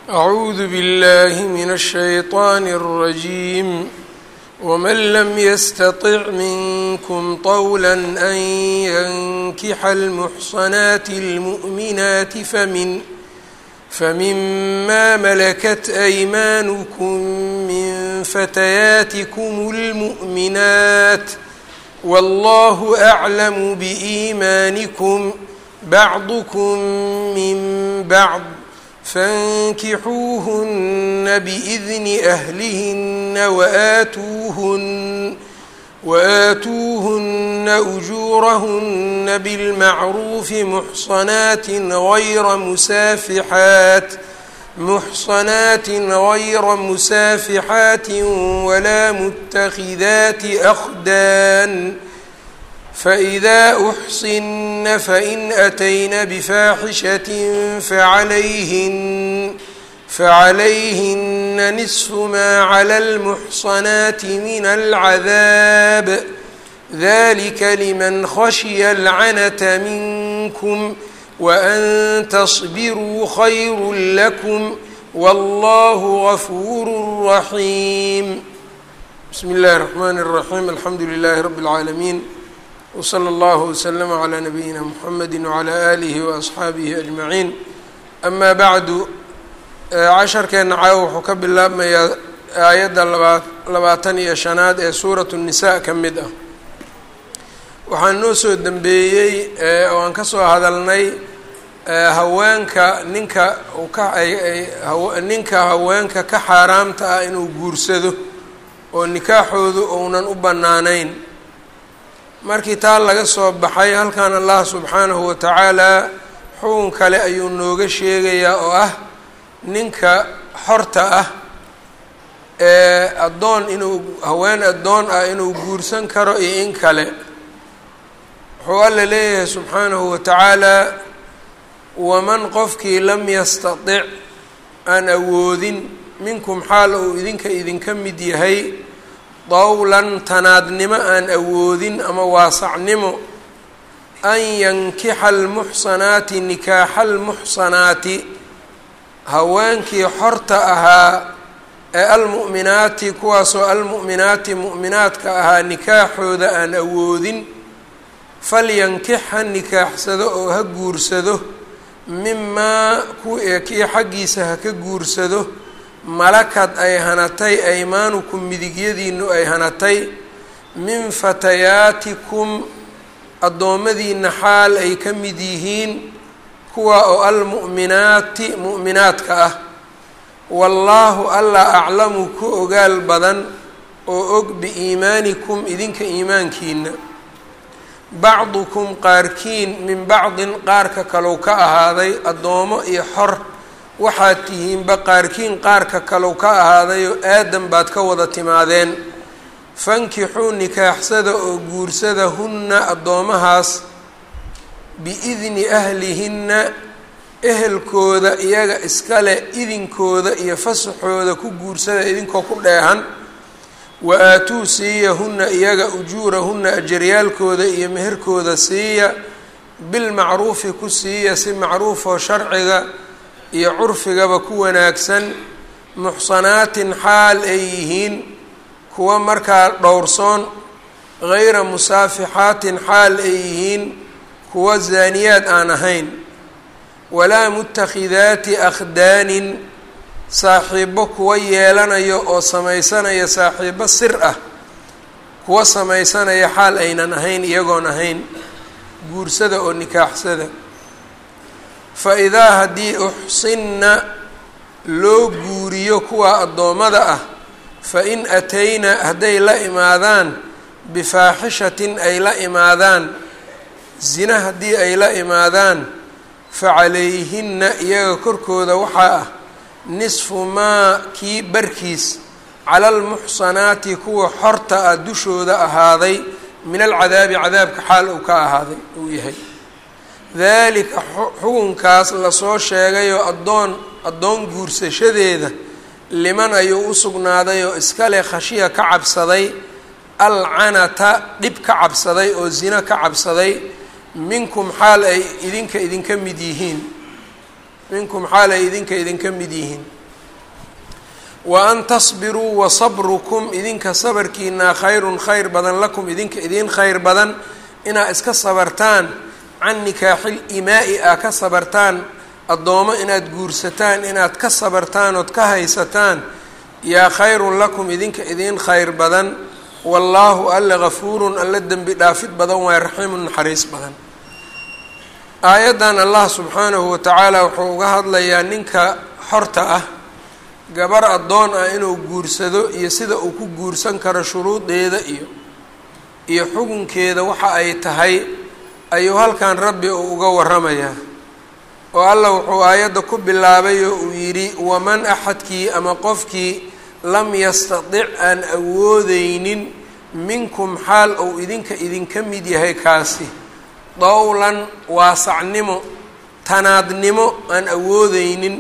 أعوذ بالله من الشيطان الرجيم ومن لم يستطع منكم طولا أن ينكح المحصنات المؤمنات فمن فمما ملكت أيمانكم من فتياتكم المؤمنات والله أعلم بإيمانكم بعضكم من بعض فانكحوهن بإذن أهلهن وآتوهن وآتوهن أجورهن بالمعروف محصنات غير مسافحات محصنات غير مسافحات ولا متخذات أخدان فإذا أحصن فإن أتين بفاحشة فعليهن فعليهن نصف ما على المحصنات من العذاب ذلك لمن خشي العنة منكم وأن تصبروا خير لكم والله غفور رحيم بسم الله الرحمن الرحيم الحمد لله رب العالمين وصلى الله وسلم على نبيina mحamedi وعlى آlihi وأصxaabihi أجmaعiin ama bacdu casharkeena caawa wuxuu ka bilaabmayaa aayadda labaa labaatan iyo shanaad ee suuraة الnisaa ka mid ah waxaan noo soo dembeeyey oo aan ka soo hadalnay haweenka ninka ka ninka haweenka ka xaaraamta ah inuu guursado oo nikaaxoodu ounan u bannaanayn markii taa laga soo baxay halkan allah subxaanahu wa tacaalaa xukun kale ayuu nooga sheegayaa oo ah ninka xorta ah ee addoon inuu haween addoon ah inuu guursan karo iyo in kale wuxuu alla leeyahay subxaanahu wa tacaalaa waman qofkii lam yastatic aan awoodin minkum xaal uu idinka idinka mid yahay dawlan tanaadnimo aan awoodin ama waasacnimo an yankixa almuxsanaati nikaaxa almuxsanaati haweenkii xorta ahaa ee almu'minaati kuwaasoo almu'minaati mu'minaadka ahaa nikaaxooda aan awoodin falyankix ha nikaaxsado oo ha guursado mimaa kii xaggiisa ha ka guursado malakad ay hanatay aymaanukum midigyadiinu ay hanatay min fatayaatikum addoommadiina xaal ay ka mid yihiin kuwa oo almu'minaati mu'minaadka ah wallaahu allah aclamu ku ogaal badan oo og biiimaanikum idinka iimaankiina bacdukum qaarkiin min bacdin qaarka kalow ka ahaaday addoomo iyo xor waxaad tihiinba qaarkiin qaarka kalow ka ahaadayoo aadan baad ka wada timaadeen fankixuu nikaaxsada oo guursada hunna addoomahaas biidni ahlihinna ehelkooda iyaga iskale idinkooda iyo fasaxooda ku guursada idinkoo ku dheehan wa aatuu siiya hunna iyaga ujuurahunna ajaryaalkooda iyo meherkooda siiya bilmacruufi ku siiya si macruufoo sharciga iyo curfigaba ku wanaagsan muxsanaatin xaal ay yihiin kuwa markaa dhowrsoon gayra musaafixaatin xaal ay yihiin kuwa zaaniyaad aan ahayn walaa mutakhidaati akhdaanin saaxiibo kuwa yeelanayo oo samaysanaya saaxiibo sir ah kuwa samaysanaya xaal aynan ahayn iyagoon ahayn guursada oo nikaaxsada fa idaa haddii uxsinna loo guuriyo kuwa addoommada ah fa in atayna hadday la imaadaan bifaaxishatin ay la imaadaan zina haddii ay la imaadaan fa calayhinna iyaga korkooda waxaa ah nisfu maa kii barkiis cala almuxsanaati kuwa xorta ah dushooda ahaaday min alcadaabi cadaabka xaal uu ka ahaaday uu yahay daalika xukunkaas lasoo sheegayoo addoon addoon guursashadeeda liman ayuu u sugnaaday oo iskale khashiya ka cabsaday alcanata dhib ka cabsaday oo zino ka cabsaday minkum xaal ay idinka idinka mid yihiin minkum xaal ay idinka idinka mid yihiin wa an tasbiruu wa sabrukum idinka sabarkiinaa khayrun khayr badan lakum idinka idiin khayr badan inaa iska sabartaan can nikaaxil imaa'i aa ka sabartaan addoomo inaad guursataan inaad ka sabartaan ood ka haysataan yaa khayrun lakum idinka idiin khayr badan wallaahu alla gafuurun alla dembi dhaafid badan waay raxiimun naxariis badan aayaddan allah subxaanahu wa tacaala wuxuu uga hadlayaa ninka xorta ah gabar addoon ah inuu guursado iyo sida uu ku guursan karo shuruudeeda iyo iyo xukunkeeda waxa ay tahay ayuu halkan rabbi uu uga waramayaa oo allah wuxuu aayadda ku bilaabay oo uu yidhi waman axadkii ama qofkii lam yastatic aan awoodeynin minkum xaal ou idinka idinka mid yahay kaasi dowlan waasacnimo tanaadnimo aan awoodeynin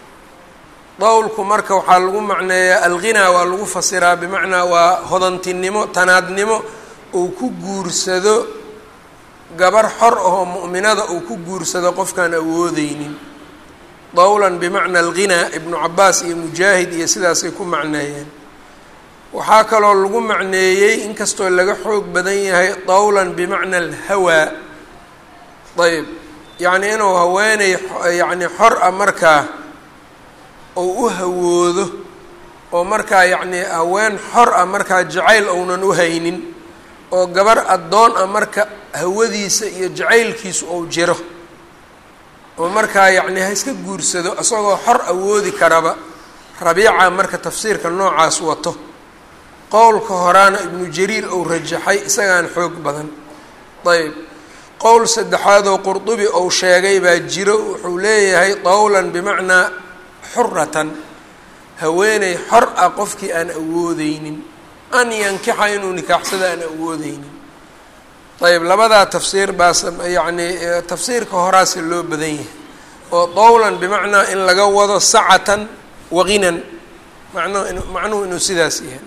dowlku marka waxaa lagu macneeyaa alghinaa waa lagu fasiraa bimacnaa waa hodantinimo tanaadnimo uu ku guursado gabar xor ahoo mu'minada uu ku guursado qofkaan awoodeynin dowlan bimacna alghinaa ibnu cabaas iyo mujaahid iyo sidaasay ku macneeyeen waxaa kaloo lagu macneeyey inkastoo laga xoog badan yahay dowlan bimacna alhawaa ayb yacnii inuu haweeney yacni xor ah markaa ou u hawoodo oo markaa yacnii haween xor ah markaa jacayl ounan u haynin oo gabar addoon ah marka hawadiisa iyo jacaylkiisu ou jiro oo markaa yacni ha iska guursado isagoo xor awoodi karaba rabiica marka tafsiirka noocaas wato qowlka horaana ibnu jariir ou rajaxay isagaan xoog badan ayb qowl saddexaadoo qurdubi ou sheegay baa jiro wuxuu leeyahay dowlan bimacnaa xuratan haweeney xor ah qofkii aan awoodeynin an yankixa inuu nikaaxsado aan awoodeynin ayb labadaa tafsiir baas yacnii tafsiirka horaase loo badan yahay oo dowlan bimacnaa in laga wado sacatan waginan macnuhu in macnuhu inuu sidaas yahay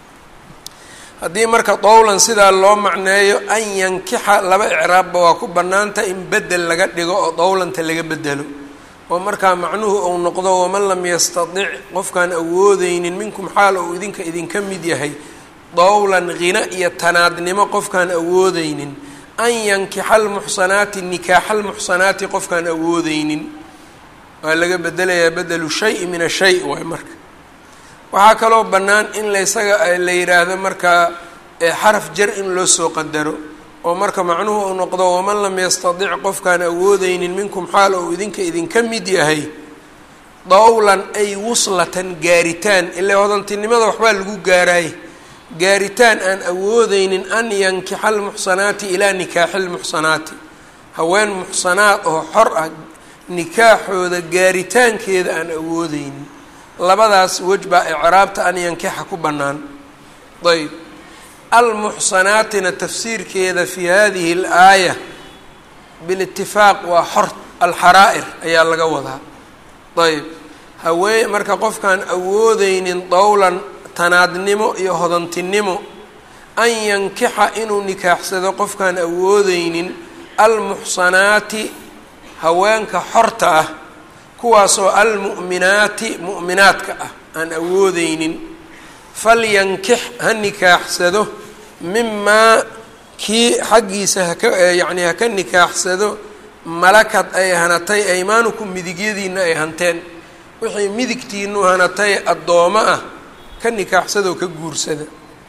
haddii marka dowlan sidaa loo macneeyo an yankixa laba icraabba waa ku bannaanta in bedel laga dhigo oo dowlanta laga bedelo oo markaa macnuhu uu noqdo waman lam yastatic qofkaan awoodeynin minkum xaal ou idinka idinka mid yahay dowlan khina iyo tanaadnimo qofkaan awoodeynin an yankixa almuxsanaati nikaaxa almuxsanaati qofkaan awoodeynin waa laga bedelayaa bedelu shay min ashay waay marka waxaa kaloo bannaan in laysaga la yidhaahdo markaa xaraf jar in loo soo qadaro oo marka macnuhu uu noqdo waman lam yastatic qofkaan awoodeynin minkum xaal ou idinka idinka mid yahay dowlan ay wuslatan gaaritaan ilaa hodantinimada waxbaa lagu gaaraay gaaritaan aan awoodeynin an yankixa almuxsanaati ilaa nikaaxi lmuxsanaati haween muxsanaad oo xor ah nikaaxooda gaaritaankeeda aan awoodeynin labadaas wej baa icraabta an yankixa ku bannaan ayb almuxsanaatina tafsiirkeeda fi hadihi اlaaya bilitifaaq waa xor alxaraa'ir ayaa laga wadaa ayb haween marka qofkaan awoodeynin dowlan tanaadnimo iyo hodantinimo an yankixa inuu nikaaxsado qofkaan awoodeynin almuxsanaati haweenka xorta ah kuwaasoo almu'minaati mu'minaadka ah aan awoodeynin falyankix ha nikaaxsado mimaa kii xaggiisa haka yacnii haka nikaaxsado malakad ay hanatay aymaanukum midigyadiina ay hanteen wixii midigtiinu hanatay addoomo ah ka nikaaxsadoo ka guursada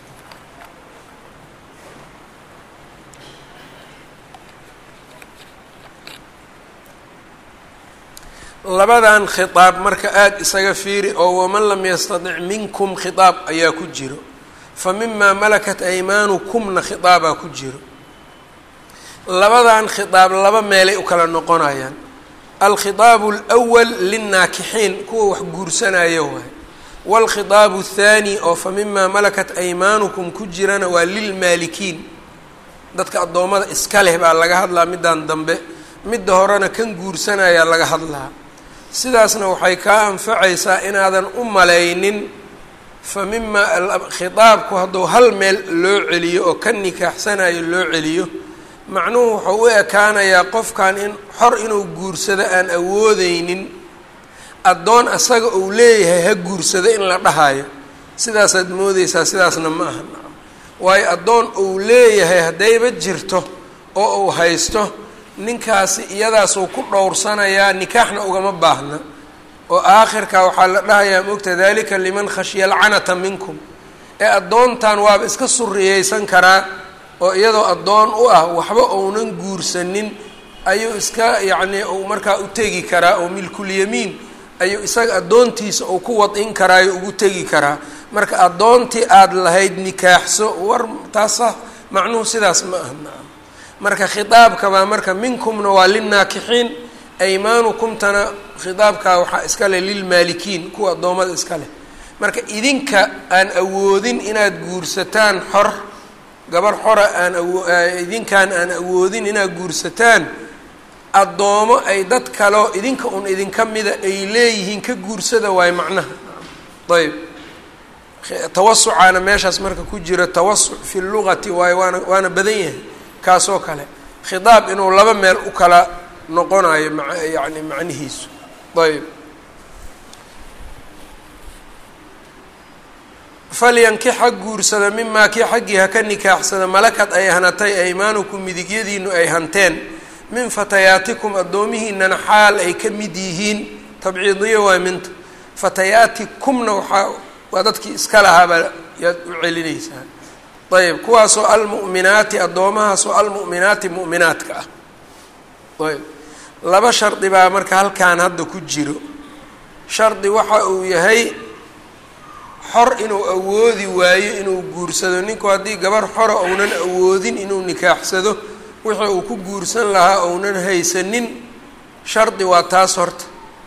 labadan khitaab marka aada isaga fiiri oo waman lam yastatic minkum khitaab ayaa ku jiro fa mimaa malakat aymaanukumna khitaabaa ku jiro labadan khitaab laba meelay u kala noqonayaan alkhitaabu alwal linnaakixiin kuwa wax guursanaya waay waalkhitaabu athaani oo fa mimaa malakat aymaanukum ku jirana waa lilmaalikiin dadka addoommada iska leh baa laga hadlaa middan dambe midda horena kan guursanayaa laga hadlaa sidaasna waxay kaa anfacaysaa inaadan u malaynin fa mimaa khitaabku hadduu hal meel loo celiyo oo ka nikaaxsanayo loo celiyo macnuhu wuxuu u ekaanayaa qofkan in xor inuu guursado aan awoodeynin addoon asaga uu leeyahay ha guursado in la dhahayo sidaasaad moodeysaa sidaasna ma aha nacam waayo addoon uu leeyahay haddayba jirto oo uu haysto ninkaasi iyadaasuu ku dhowrsanayaa nikaaxna ugama baahna oo aakhirka waxaa la dhahayaa mogta dalika liman khashya alcanata minkum ee addoontan waaba iska suriyeysan karaa oo iyadoo addoon u ah waxba uunan guursanin ayuu iska yacnii uu markaa u tegi karaa oo milkulyamiin ayuu isaga addoontiisa uu ku wadin karaayo ugu tegi karaa marka addoontii aada lahayd nikaaxso war taasa macnuhu sidaas ma aha nacam marka khitaabkabaa marka minkumna waa linnaakixiin aymaanukumtana khitaabkaa waxaa iska leh lilmaalikiin kuwa addoommada iska leh marka idinka aan awoodin inaad guursataan xor gabar xora aan awo idinkaan aan awoodin inaad guursataan addoomo ay dad kaleo idinka un idinka mida ay leeyihiin ka guursada waayo macnaha ayb tawasucaana meeshaas marka ku jira tawasuc fi lugati waayo waana waana badan yahay kaasoo kale khitaab inuu laba meel u kala noqonayo ma yani macnihiisu ayb falyankix ha guursada mimaa kii xaggii ha ka nikaaxsada malakad ay hanatay aymaanukum midigyadiinu ay hanteen min fatayaatikum addoomihiinana xaal ay ka mid yihiin tabciidiyo waa minta fatayaatikumna waxaa waa dadkii iska lahaabaa yaad u celinaysaa ayb kuwaasoo almu'minaati addoomahaasoo almu'minaati mu'minaadka ah ayb laba shardi baa marka halkan hadda ku jiro shardi waxa uu yahay xor inuu awoodi waayo inuu guursado ninku haddii gabar xora ounan awoodin inuu nikaaxsado wixii uu ku guursan lahaa ounan haysanin shardi waa taas horta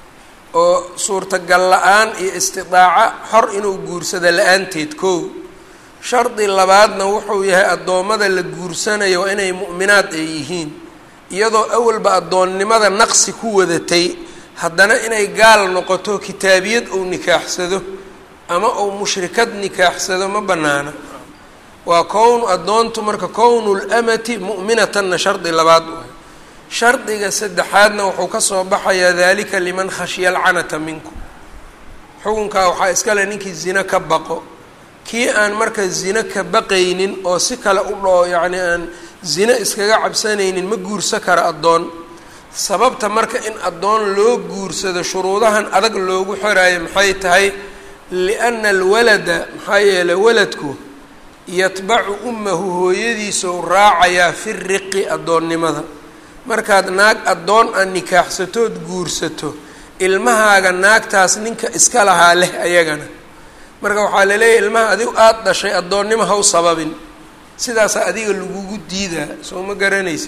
oo suurtagal la-aan iyo istidaaca xor inuu guursado la-aanteed kow shardi labaadna wuxuu yahay addoommada la guursanayo waa inay mu'minaad ay yihiin iyadoo awalba addoonnimada naqsi ku wadatay haddana inay gaal noqoto kitaabiyad uu nikaaxsado ama uu mushrikad nikaaxsado ma bannaana waa kownu addoontu marka kownu lamati mu'minatanna shardi labaad u ah shardiga saddexaadna wuxuu ka soo baxayaa dalika liman khashya alcanata minkum xukunkaa waxaa iskale ninkii zina ka baqo kii aan marka zina ka baqaynin oo si kale u dhoo yacni aan zina iskaga cabsanaynin ma guursa kara addoon sababta marka in addoon loo guursado shuruudahan adag loogu xoraayo maxay tahay lianna alwalada maxaa yeelay waladku yatbacu ummahu hooyadiisou raacayaa fi riqi addoonnimada markaad naag addoon aan nikaaxsatood guursato ilmahaaga naagtaas ninka iska lahaa leh ayagana marka waxaa laleeyahay ilmaha adigu aada dhashay addoonnimo ha u sababin sidaasaa adiga lagugu diidaa soo ma garanaysa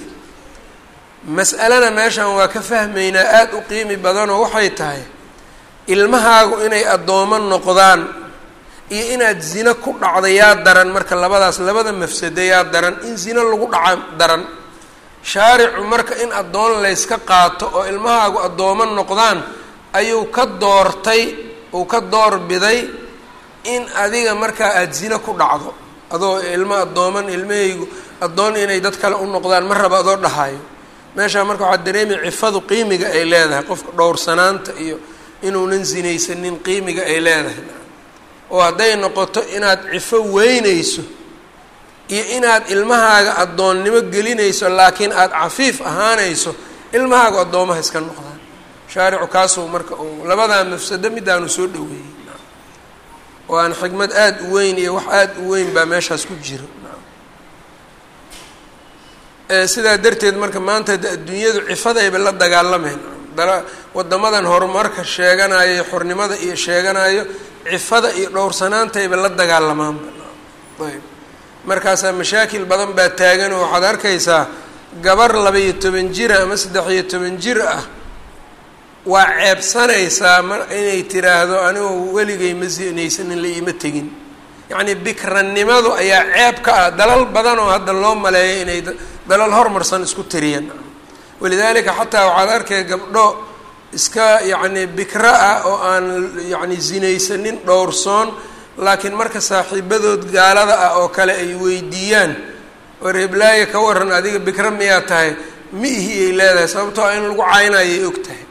mas'alana meeshan waa ka fahmaynaa aada u qiimi badanoo waxay tahay ilmahaagu inay addoomo noqdaan iyo inaad zino ku dhacda yaa daran marka labadaas labada mafsado yaa daran in zino lagu dhaca daran shaaricu marka in addoon layska qaato oo ilmahaagu addoomo noqdaan ayuu ka doortay uu ka doorbiday in adiga markaa aada zino ku dhacdo adoo ilmo addooman ilmahaygu addoon inay dad kale u noqdaan ma raba adoo dhahayo meeshaa marka waxaa dareemaya cifadu qiimiga ay leedahay qofka dhowrsanaanta iyo inuunan sinaysanin qiimiga ay leedahay oo hadday noqoto inaad cifo weynayso iyo inaad ilmahaaga addoonnimo gelinayso laakiin aada cafiif ahaanayso ilmahaagu addoomaha iska noqdaan shaaricu kaasuu marka uu labadaa mafsado midaanu soo dhaweeyey oo aan xikmad aada u weyn iyo wax aada u weyn baa meeshaas ku jiro sidaa darteed marka maanta adduunyadu cifadayba la dagaalameen wadamadan horumarka sheeganayo xornimada iyo sheeganayo cifada iyo dhowrsanaantayba la dagaalamaanba ayb markaasaa mashaakil badan baa taagan oo waxaad arkaysaa gabar laba-iyo toban jira ama saddex-iyo toban jir ah waa ceebsanaysaa mar inay tiraahdo anigoo weligay ma sinaysanin la iima tegin yacnii bikrannimadu ayaa ceeb ka ah dalal badan oo hadda loo maleeyo inay dalal hormarsan isku tiriyeen walidaalika xataa waxaad arkay gabdho iska yacni bikra ah oo aan yacni sinaysanin dhowrsoon laakiin marka saaxiibadood gaalada ah oo kale ay weydiiyaan war heblaaye ka waran adiga bikra miyaa tahay mi ihi ay leedahay sababtoo in lagu caynayay og tahay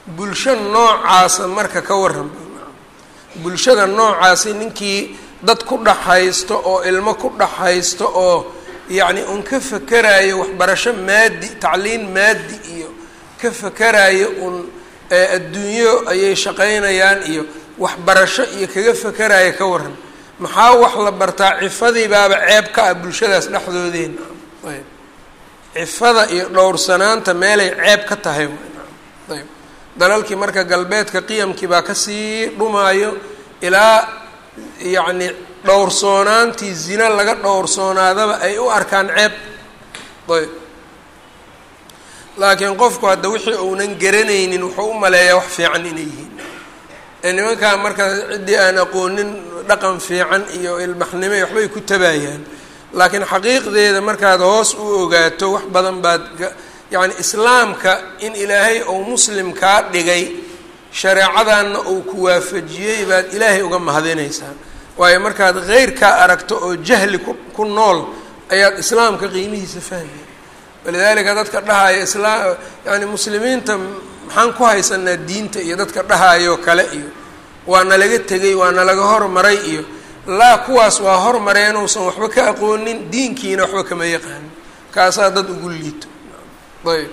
bulsho noocaasa marka ka waran bulshada noocaasi ninkii dad ku dhaxaysto oo ilmo ku dhaxaysto oo yacni un ka fakerayo waxbarasho maadi tacliin maadi iyo ka fakerayo un adduunyo ayay shaqaynayaan iyo waxbarasho iyo kaga fakerayo ka waran maxaa wax la bartaa cifadii baaba ceeb ka ah bulshadaas dhexdoodeen ayb cifada iyo dhowrsanaanta meelay ceeb ka tahay ayb dalalkii marka galbeedka qiyamkii baa kasii dhumaayo ilaa yacni dhowrsoonaantii zina laga dhowrsoonaadaba ay u arkaan ceeb ayb laakiin qofku hadda wixii uunan garanaynin wuxuu u maleeyaa wax fiican inay yihiin nimankaa marka ciddii aan aqoonin dhaqan fiican iyo ilbaxnimo iyo waxbay ku tabaayaan laakiin xaqiiqdeeda markaad hoos u ogaato wax badan baad yacni islaamka in ilaahay uu muslim kaa dhigay shareecadanna uu ku waafajiyey baad ilaahay uga mahadinaysaa waayo markaad heyrkaa aragto oo jahli ku ku nool ayaad islaamka qiimihiisa fahmaya walidaalika dadka dhahaya islaam yani muslimiinta maxaan ku haysanaa diinta iyo dadka dhahayo kale iyo waa nalaga tegay waa nalaga hormaray iyo laa kuwaas waa hormaray inuusan waxba ka aqoonin diinkiina waxba kama yaqaanin kaasaa dad ugu liito ayb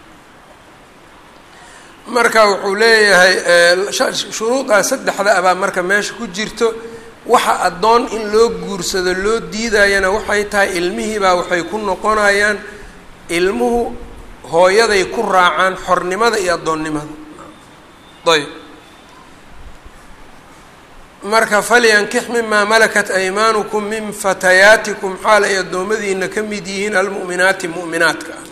marka wuxuu leeyahay shuruudaa saddexda abaa marka meesha ku jirto waxa addoon in loo guursado loo diidayana waxay tahay ilmihiibaa waxay ku noqonayaan ilmuhu hooyaday ku raacaan xornimada iyo addoonnimada ayb marka falyankix mimaa malakat aymaanukum min fatayaatikum xaal ay addoommadiina ka mid yihiin almu'minaati mu'minaadka ah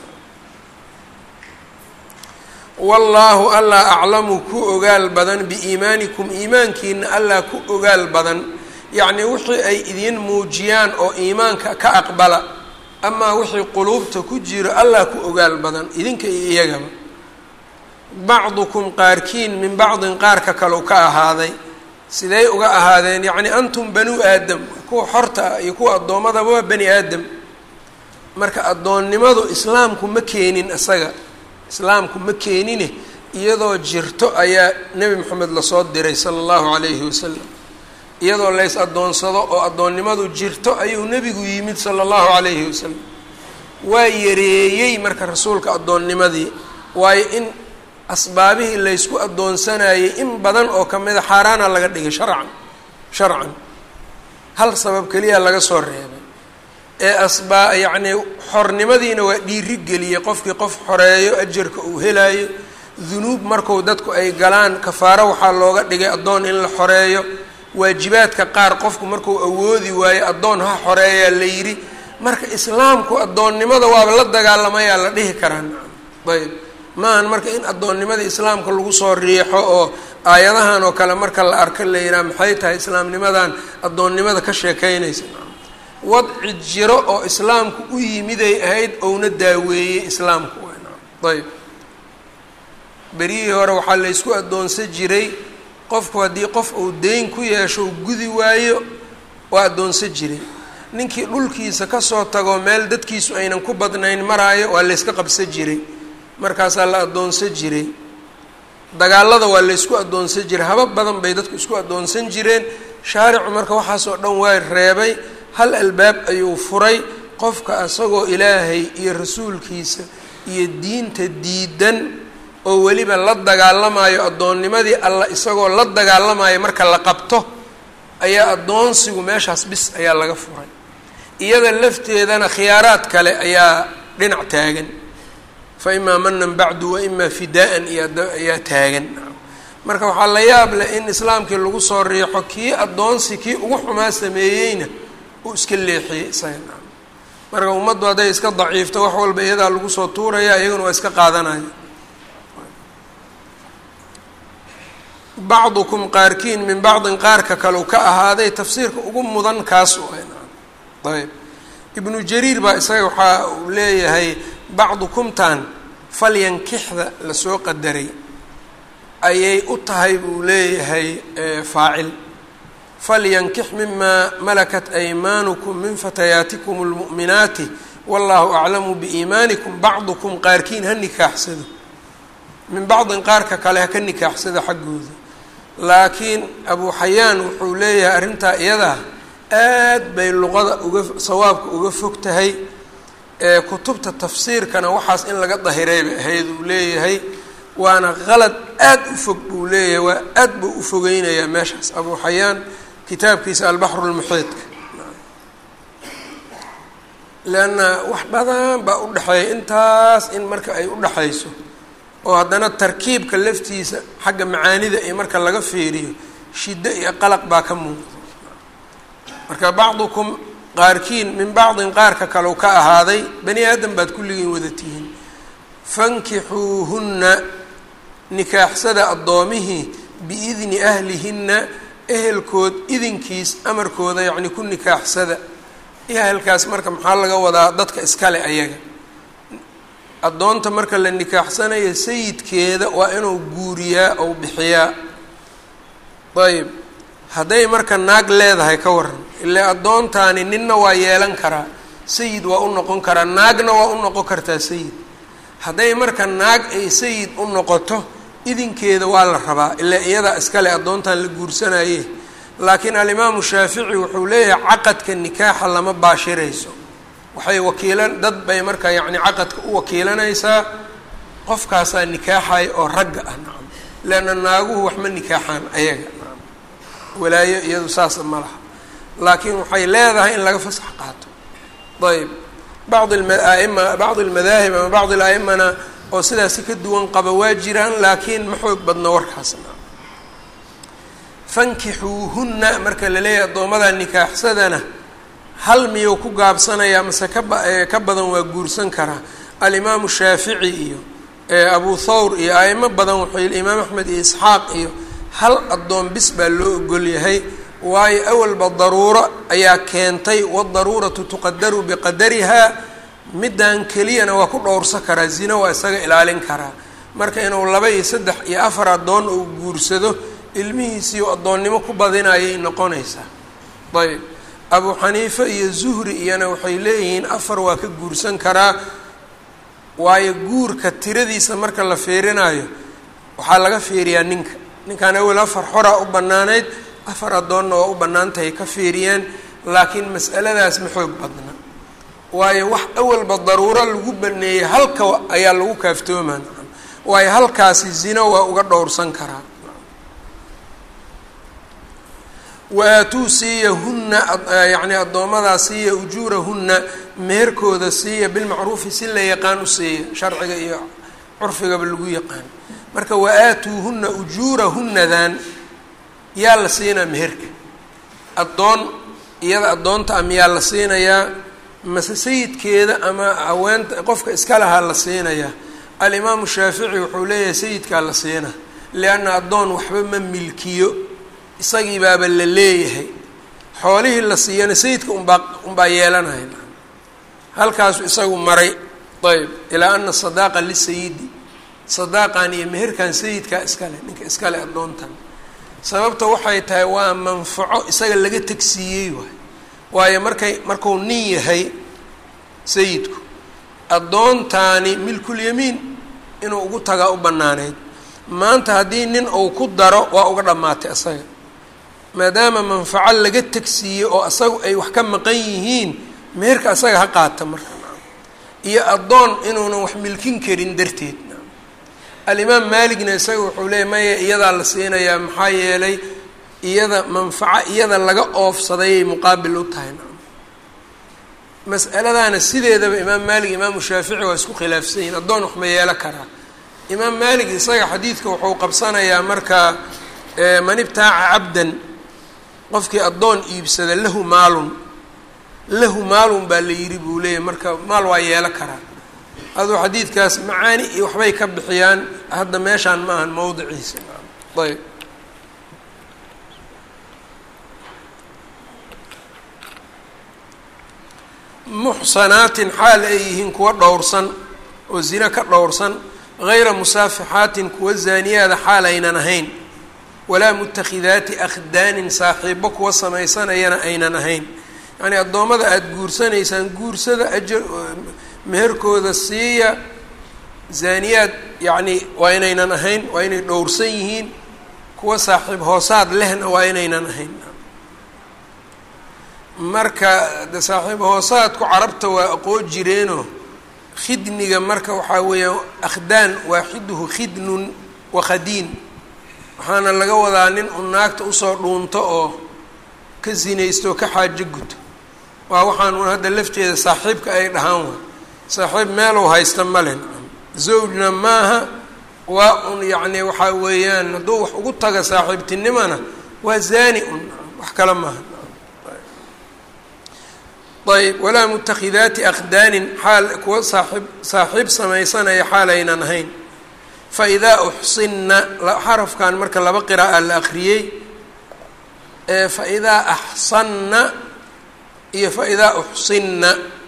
wallaahu allah aclamu ku ogaal badan biiimaanikum iimaankiina allah ku ogaal badan yacnii wixii ay idiin muujiyaan oo iimaanka ka aqbala amaa wixii quluubta ku jiro allah ku ogaal badan idinka iyo iyagaba bacdukum qaarkiin min bacdin qaarka kalau ka ahaaday siday uga ahaadeen yacni antum banuu aadam kuwa xorta ah iyo kuwa addoommadaba waa bani aadam marka addoonnimadu islaamku ma keenin isaga islaamku ma keenine iyadoo jirto ayaa nebi moxamed lasoo diray sala allahu calayhi wasalam iyadoo lays addoonsado oo addoonnimadu jirto ayuu nebigu yimid sala allahu calayhi wasalam waa yareeyey marka rasuulka addoonnimadii waayo in asbaabihii laysku addoonsanayay in badan oo ka mida xaaraana laga dhigay sharcan sharcan hal sabab keliya laga soo reebay ee asbaa yacnii xornimadiina waa dhiiri geliyey qofkii qof xoreeyo ajarka uu helaayo dunuub marku dadku ay galaan kafaaro waxaa looga dhigay addoon in la xoreeyo waajibaadka qaar qofku markuu awoodi waayo addoon ha xoreeyaa la yidhi marka islaamku addoonnimada waaba la dagaalamayaa la dhihi karaa ayb maahan marka in addoonnimadii islaamka lagu soo riixo oo aayadahan oo kale marka la arko la yidhaha maxay tahay islaamnimadan addoonnimada ka sheekeynaysa wadci jiro oo islaamku u yimiday ahayd ouna daaweeyey islaamku ayb berihii hore waxaa laysku addoonsan jiray qofku haddii qof uu deyn ku yeesho u gudi waayo waa addoonsan jiray ninkii dhulkiisa kasoo tago meel dadkiisu aynan ku badnayn maraayo waa layska qabsan jiray markaasaa la addoonsan jiray dagaalada waa laysku addoonsan jiray habab badan bay dadku isku addoonsan jireen shaaricu marka waxaasoo dhan waa reebay hal albaab ayuu furay qofka isagoo ilaahay iyo rasuulkiisa iyo diinta diidan oo weliba la dagaalamayo addoonnimadii alla isagoo la dagaalamayo marka la qabto ayaa addoonsigu meeshaas bis ayaa laga furay iyada lafteedana khiyaaraad kale ayaa dhinac taagan fa imaa manan bacdu wa imaa fidaa-an iyo ayaa taagan marka waxaa la yaab leh in islaamkii lagu soo riixo kii addoonsi kii ugu xumaa sameeyeyna uu iska leexiyey isaga marka ummaddu hadday iska daciifto wax walba iyadaa lagu soo tuuraya iyaguna waa iska qaadanaya bacdukum qaarkiin min bacdin qaarka kalau ka ahaaday tafsiirka ugu mudan kaas ayb ibnu jariir baa isaga waxaa uu leeyahay bacdukumtan falyankixda lasoo qadaray ayay u tahay buu leeyahay faacil falyankix mimaa malakat aymaanukum min fatayaatikum اlmu'minaati wallahu aclamu biiimaanikum bacdukum qaarkiin ha nikaaxsado min bacdin qaarka kale ha ka nikaaxsada xaggooda laakiin abu xayaan wuxuu leeyahay arrintaa iyadaa aad bay luqada uga sawaabka uga fog tahay ee kutubta tafsiirkana waxaas in laga dahiray bay ahayd uu leeyahay waana qalad aad u fog buu leeyahay waa aad buu u fogeynayaa meeshaas abu xayaan kitaabkiisa albaxru lmuxiidka leanna wax badan baa u dhexeeya intaas in marka ay u dhexayso oo haddana tarkiibka laftiisa xagga macaanida iyo marka laga fiiriyo shiddo iyo qalaq baa ka muuqda marka bacdukum qaarkiin min bacdin qaarka kalau ka ahaaday bani aadam baad kulligiin wada tihiin fankixuuhunna nikaaxsada addoomihii biidni ahlihinna ehelkood idinkiis amarkooda yacni ku nikaaxsada ehelkaas marka maxaa laga wadaa dadka iskale ayaga addoonta marka la nikaaxsanayo sayidkeeda waa inuu guuriyaa ou bixiyaa ayb hadday marka naag leedahay ka waran ilaa addoontaani ninna waa yeelan karaa sayid waa u noqon karaa naagna waa u noqon kartaa sayid hadday marka naag ay sayid u noqoto idinkeeda waa la rabaa ilaa iyadaa iskale addoontan la guursanaye laakiin alimaamu shaafici wuxuu leeyahay caqadka nikaaxa lama baashirayso waxay wakiilan dad bay marka yacni caqadka u wakiilanaysaa qofkaasaa nikaaxaya oo ragga ah nacam leanna naaguhu waxma nikaaxaan ayaga nacam walaayo iyadu saasa ma laha laakiin waxay leedahay in laga fasax qaato ayb bacd aima bacd almadaahib ama bacd alaimana oo sidaasi ka duwan qaba waa jiraan laakiin ma xoog badno warkaasna fankixuuhunna marka la leeyahay addoommada nikaaxsadana hal miyuu ku gaabsanayaa mase kaba ka badan waa guursan karaa alimaamu shaafici iyo abu thawr iyo aimo badan wuxuu imaam axmed iyo isxaaq iyo hal addoon bis baa loo ogol yahay waayo awalba daruuro ayaa keentay wadaruuratu tuqadaru biqadarihaa middan keliyana waa ku dhowrsa karaa zino waa isaga ilaalin karaa marka inuu laba iyo saddex iyo afar addoon uu guursado ilmihiisiiu addoonnimo ku badinayay noqonaysaa ayb abu xaniife iyo zuhri iyana waxay leeyihiin afar waa ka guursan karaa waayo guurka tiradiisa marka la fiirinayo waxaa laga fiiriyaa ninka ninkan awel afar xoraa u bannaanayd afar addoonna waa u bannaan tahay ka fiiriyeen laakiin mas'aladaas ma xoog badna waayo wax awalba daruuro lagu baneeyey halka ayaa lagu kaaftoomaa waayo halkaasi zino waa uga dhowrsan karaa waatuu siiya hunna yacni addoomadaa siiya ujuurahunna meherkooda siiya bilmacruufi si la yaqaan u siiya sharciga iyo curfigaba lagu yaqaan marka wa-aatuuhunna ujuurahunnadan yaa la siinaa meherka addoon iyada addoonta a miyaa la siinayaa mase sayidkeeda ama haweenta qofka iska lahaa la siinayaa alimaamu shaafici wuxuu leeyahay sayidkaa la siina lianna addoon waxba ma milkiyo isagii baaba la leeyahay xoolihii la siiyana sayidka unbaa unbaa yeelanaya halkaasu isagu maray ayb ilaa ana sadaaqa lisayidi sadaaqan iyo meherkan sayidkaa iskale ninka iskale addoontan sababta waxay tahay waa manfaco isaga laga tegsiiyey waay waayo markay marku nin yahay sayidku addoontaani milkulyamiin inuu ugu tagaa u bannaaneyd maanta haddii nin uu ku daro waa uga dhammaatay isaga maadaama manfaco laga tegsiiyey oo isagu ay wax ka maqan yihiin meherka isaga ha qaata marka iyo addoon inuunan wax milkin karin darteed alimaam maaligna isaga wuxuu leeyay maya iyadaa la siinayaa maxaa yeelay iyada manfaco iyada laga oofsadayay muqaabil u tahay mas'aladaana sideedaba imaam maalig imaamu shaafici waa isku khilaafsan yihin addoon wax ma yeelo karaa imaam maalig isaga xadiidka wuxuu qabsanayaa marka man ibtaaca cabdan qofkii addoon iibsada lahu maalun lahu maalun baa la yidhi buu leeyahy marka maal waa yeelo karaa aduu xadiidkaas macaani iyo waxbay ka bixiyaan hadda meeshaan ma ahan mowdiciisa ayb muxsanaatin xaal ay yihiin kuwa dhowrsan oo zino ka dhowrsan hayra musaafixaatin kuwa zaaniyaada xaal aynan ahayn walaa mutakhidaati akhdaanin saaxiibo kuwa samaysanayana aynan ahayn yacnii addoommada aada guursanaysaan guursada ajar meherkooda siiya zaaniyaad yacni waa inaynan ahayn waa inay dhowrsan yihiin kuwa saaxiib hoosaad lehna waa inaynan ahayn marka de saaxiib hoosaadku carabta waa aqoon jireenoo khidniga marka waxaa weeyaan akhdaan waaxiduhu khidnun wa khadiin waxaana laga wadaa nin u naagta usoo dhuunto oo ka sinaysto oo ka xaajo guto waa waxaan un hadda lafteeda saaxiibka ay dhahaan wa saaxiib meelow haysta malen zawjna maaha waa un yacni waxaa weeyaan hadduu wax ugu taga saaxiibtinimona waa zaani un wax kale maaha ayb walaa mutakhidaati akhdaanin xaal kuwa saaxiib saaxiib samaysanaya xaalaynan ahayn fa idaa uxsinna xarafkan marka laba qiraa'a la akriyey fa idaa axsanna iyo fa idaa uxsinna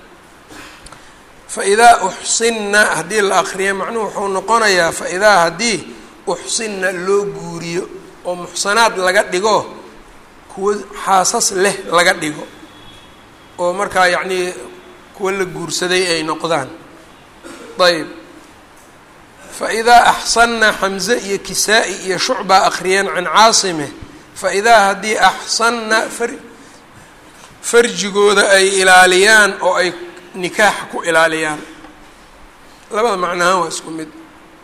fa idaa uxsinna haddii la akriyo macnuhu wuxuu noqonayaa fa idaa haddii uxsinna loo guuriyo oo muxsanaad laga dhigo kuwa xaasas leh laga dhigo oo markaa yacnii kuwa la guursaday ay noqdaan ayb fa idaa axsanna xamze iyo kisaa-i iyo shucbaa akhriyeen can caasime fa idaa haddii axsanna far farjigooda ay ilaaliyaan oo ay nikaax ku ilaaliyaan labada macnahaan waa isku mid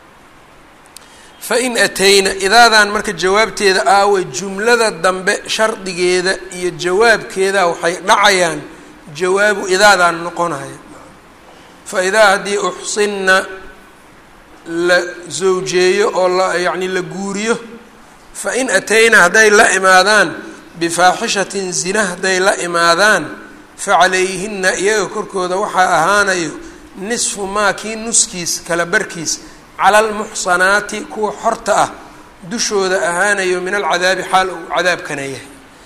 fa in atayna idaadan marka jawaabteeda aaway jumlada dambe shardigeeda iyo jawaabkeeda waxay dhacayaan jawaabu idaadaan noqonaya fa idaa haddii uxsinna la zawjeeyo oo la yacni la guuriyo fa in atayna hadday la imaadaan bifaaxishatin zina hadday la imaadaan fa calayhina iyaga korkooda waxaa ahaanayo nisfu maa kii nuskiis kala barkiis cala almuxsanaati kuwa xorta ah dushooda ahaanayo min alcadaabi xaal uu cadaabkana yahay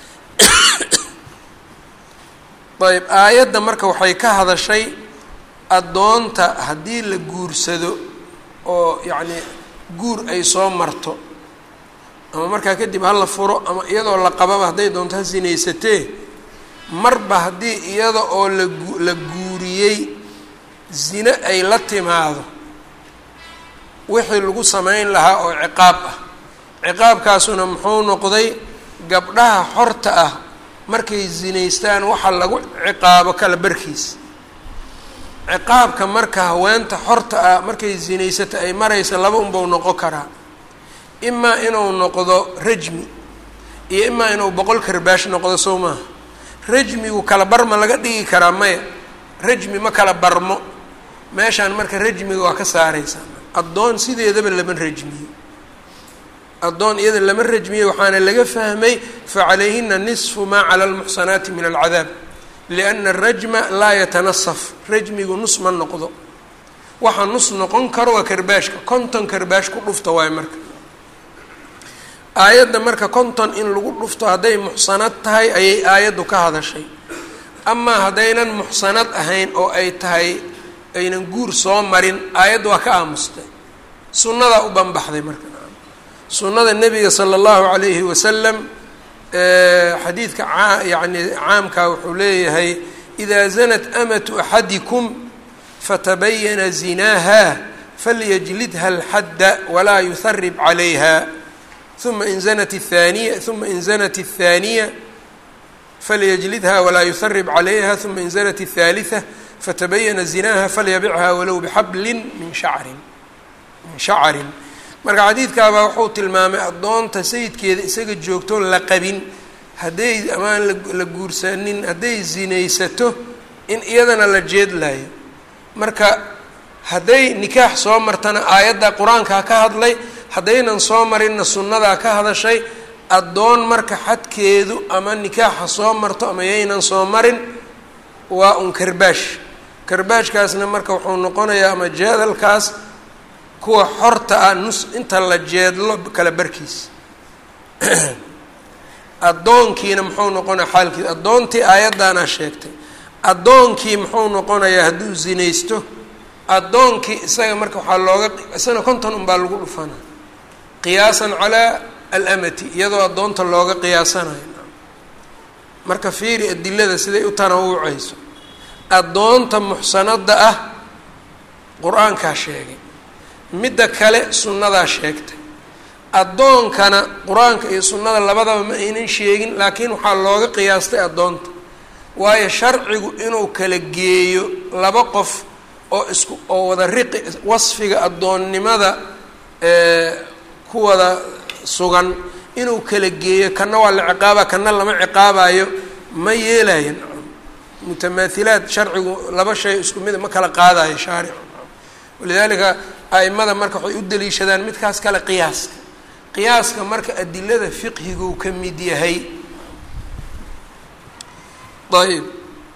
ayb aayadda marka waxay ka hadashay addoonta haddii la guursado oo yacni guur ay soo marto ama markaa kadib hala furo ama iyadoo la qababa hadday doonto ha sinaysatee marba haddii iyada oo lagu la guuriyey zine ay la timaado wixii lagu samayn lahaa oo ciqaab ah ciqaabkaasuna muxuu noqday gabdhaha xorta ah markay zinaystaan waxa lagu ciqaabo kala barkiis ciqaabka marka haweenta xorta ah markay zinaysato ay maraysa laba unbau noqon karaa imaa inuu noqdo rajmi iyo imaa inuu boqol karbaash noqdo sow maaha rajmigu kala barma laga dhigi karaa maya rajmi ma kala barmo meeshaan marka rajmiga waa ka saaraysaa addoon sideedaba lama rajmiyo addoon iyada lama rajmiyo waxaana laga fahmay facalayhina nisfu maa cala almuxsanaati min alcadaab lianna arajma laa yatanasaf rajmigu nus ma noqdo waxa nus noqon karo waa karbaashka konton karbaash ku dhufta waayo marka aayadda marka konton in lagu dhufto hadday muxsanad tahay ayay aayaddu ka hadashay amaa haddaynan muxsanad ahayn oo ay tahay aynan guur soo marin aayadda waa ka aamustay sunnadaa u banbaxday marka sunnada nebiga sala allahu calayhi wasalam xadiidka a yani caamka wuxuu leeyahay idaa zanat amatu axadikum fatabayana zinaaha falyajlidha alxadda walaa yuharib calayha uma in zanat athaniya uma in zanat athaniya falyajlidha walaa yuharib calayha uma in zanat athalitha fatabayana zinaha falyabicha walow bixablin min shacrin min shacarin marka xadiidkaabaa wuxuu tilmaamay addoonta sayidkeeda isaga joogto la qabin hadday amaan la guursanin hadday zinaysato in iyadana la jeedlayo marka hadday nikaax soo martana aayadda qur-aankaa ka hadlay haddaynan soo marinna sunnadaa ka hadashay addoon marka xadkeedu ama nikaaxa soo marto ama yaynan soo marin waa un karbaash karbaashkaasna marka wuxuu noqonayaa ama jeedalkaas kuwa xorta ah nus inta la jeedlo kala barkiis addoonkiina muxuu noqonaya xaalkiis addoontii aayaddaana sheegtay addoonkii muxuu noqonayaa hadduu zinaysto addoonkii isaga marka waxaa looga isagana konton unbaa lagu dhufana qiyaasan calaa alamati iyadoo addoonta looga qiyaasanayo marka fiiri adilada siday u tanawucayso addoonta muxsanada ah qur-aankaa sheegay midda kale sunnadaa sheegtay addoonkana qur-aanka iyo sunnada labadaba ma aynan sheegin laakiin waxaa looga qiyaastay addoonta waayo sharcigu inuu kala geeyo laba qof oo isku oo wada riqi wasfiga addoonnimada ku wada sugan inuu kala geeyo kana waa la ciqaaba kana lama ciqaabayo ma yeelayan mutamaahilaad sharcigu laba shay isku mida ma kala qaadayo shaaricu walidaalika a'imada marka waxay u daliishadaan midkaas kale qiyaaska qiyaaska marka adilada fiqhiguu ka mid yahay ayb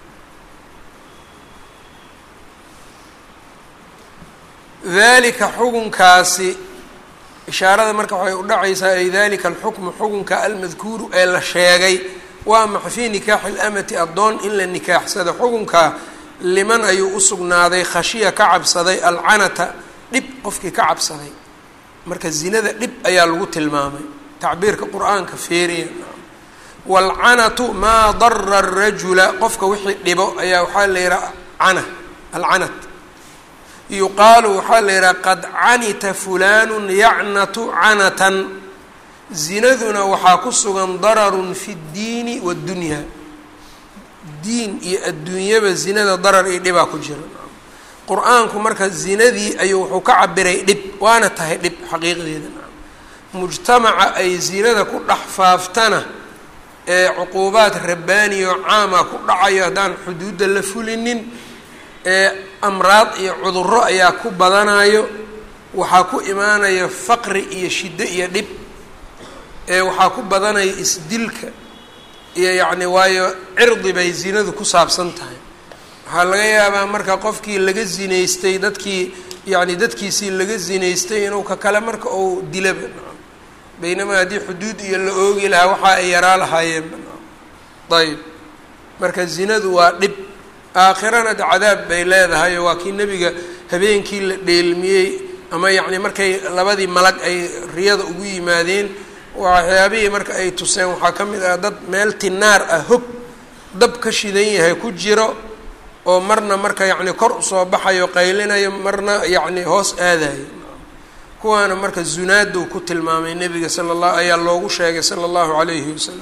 dalika xukunkaasi ishaarada marka waxay u dhacaysaa ay dalika alxukmu xukunka almadkuuru ee la sheegay waa maxa fii nikaaxi lamati addoon in la nikaaxsado xukunkaa liman ayuu u sugnaaday khashiya ka cabsaday alcanata dhib qofkii ka cabsaday marka zinada dhib ayaa lagu tilmaamay tacbiirka qur-aanka feeriya waalcanatu maa dara arajula qofka wixii dhibo ayaa waxaa la yihaha cana alcanat yuqaalu waxaa la yidhaha qad canita fulanu yacnatu canatan zinaduna waxaa ku sugan dararun fi ddiini waddunyaa diin iyo adduunyaba zinada darar iyo dhibaa ku jira qur-aanku marka zinadii ayuu wuxuu ka cabiray dhib waana tahay dhib xaqiiqdeeda mujtamaca ay zinada ku dhex faaftana ee cuquubaad rabbaaniyo caama ku dhacayo haddaan xuduudda la fulinin ee amraad iyo cuduro ayaa ku badanayo waxaa ku imaanaya faqri iyo shiddo iyo dhib ee waxaa ku badanaya isdilka iyo yacni waayo cirdi bay zinadu ku saabsan tahay waxaa laga yaabaa marka qofkii laga zinaystay dadkii yacni dadkiisii laga zinaystay inuu ka kale marka uu dilaba baynamaa haddii xuduud iyo la oogi lahaa waxa ay yaraa lahaayeen ayb marka zinadu waa dhib aakhirana de cadaab bay leedahay oo waa kii nebiga habeenkii la dheelmiyey ama yacni markay labadii malag ay riyada ugu yimaadeen waxyaabihii marka ay tuseen waxaa ka mid ah dad meel tinaar ah hog dab ka shidan yahay ku jiro oo marna marka yacni kor usoo baxayo qaylinayo marna yacni hoos aadayo kuwaana marka zunaaduu ku tilmaamay nebiga sala allah ayaa loogu sheegay sala allahu calayhi wasalam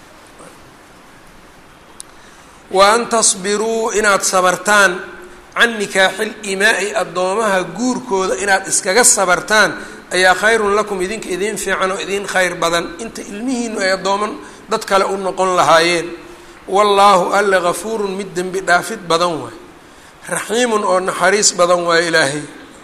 wa an tasbiruu inaad sabartaan can nikaaxil imaa'i addoomaha guurkooda inaad iskaga sabartaan ayaa khayrun lakum idinka idiin fiican oo idiin khayr badan inta ilmihiinu ay addooman dad kale u noqon lahaayeen wallaahu alle gafuurun mid dembi dhaafid badan waay raxiimun oo naxariis badan waay ilaahay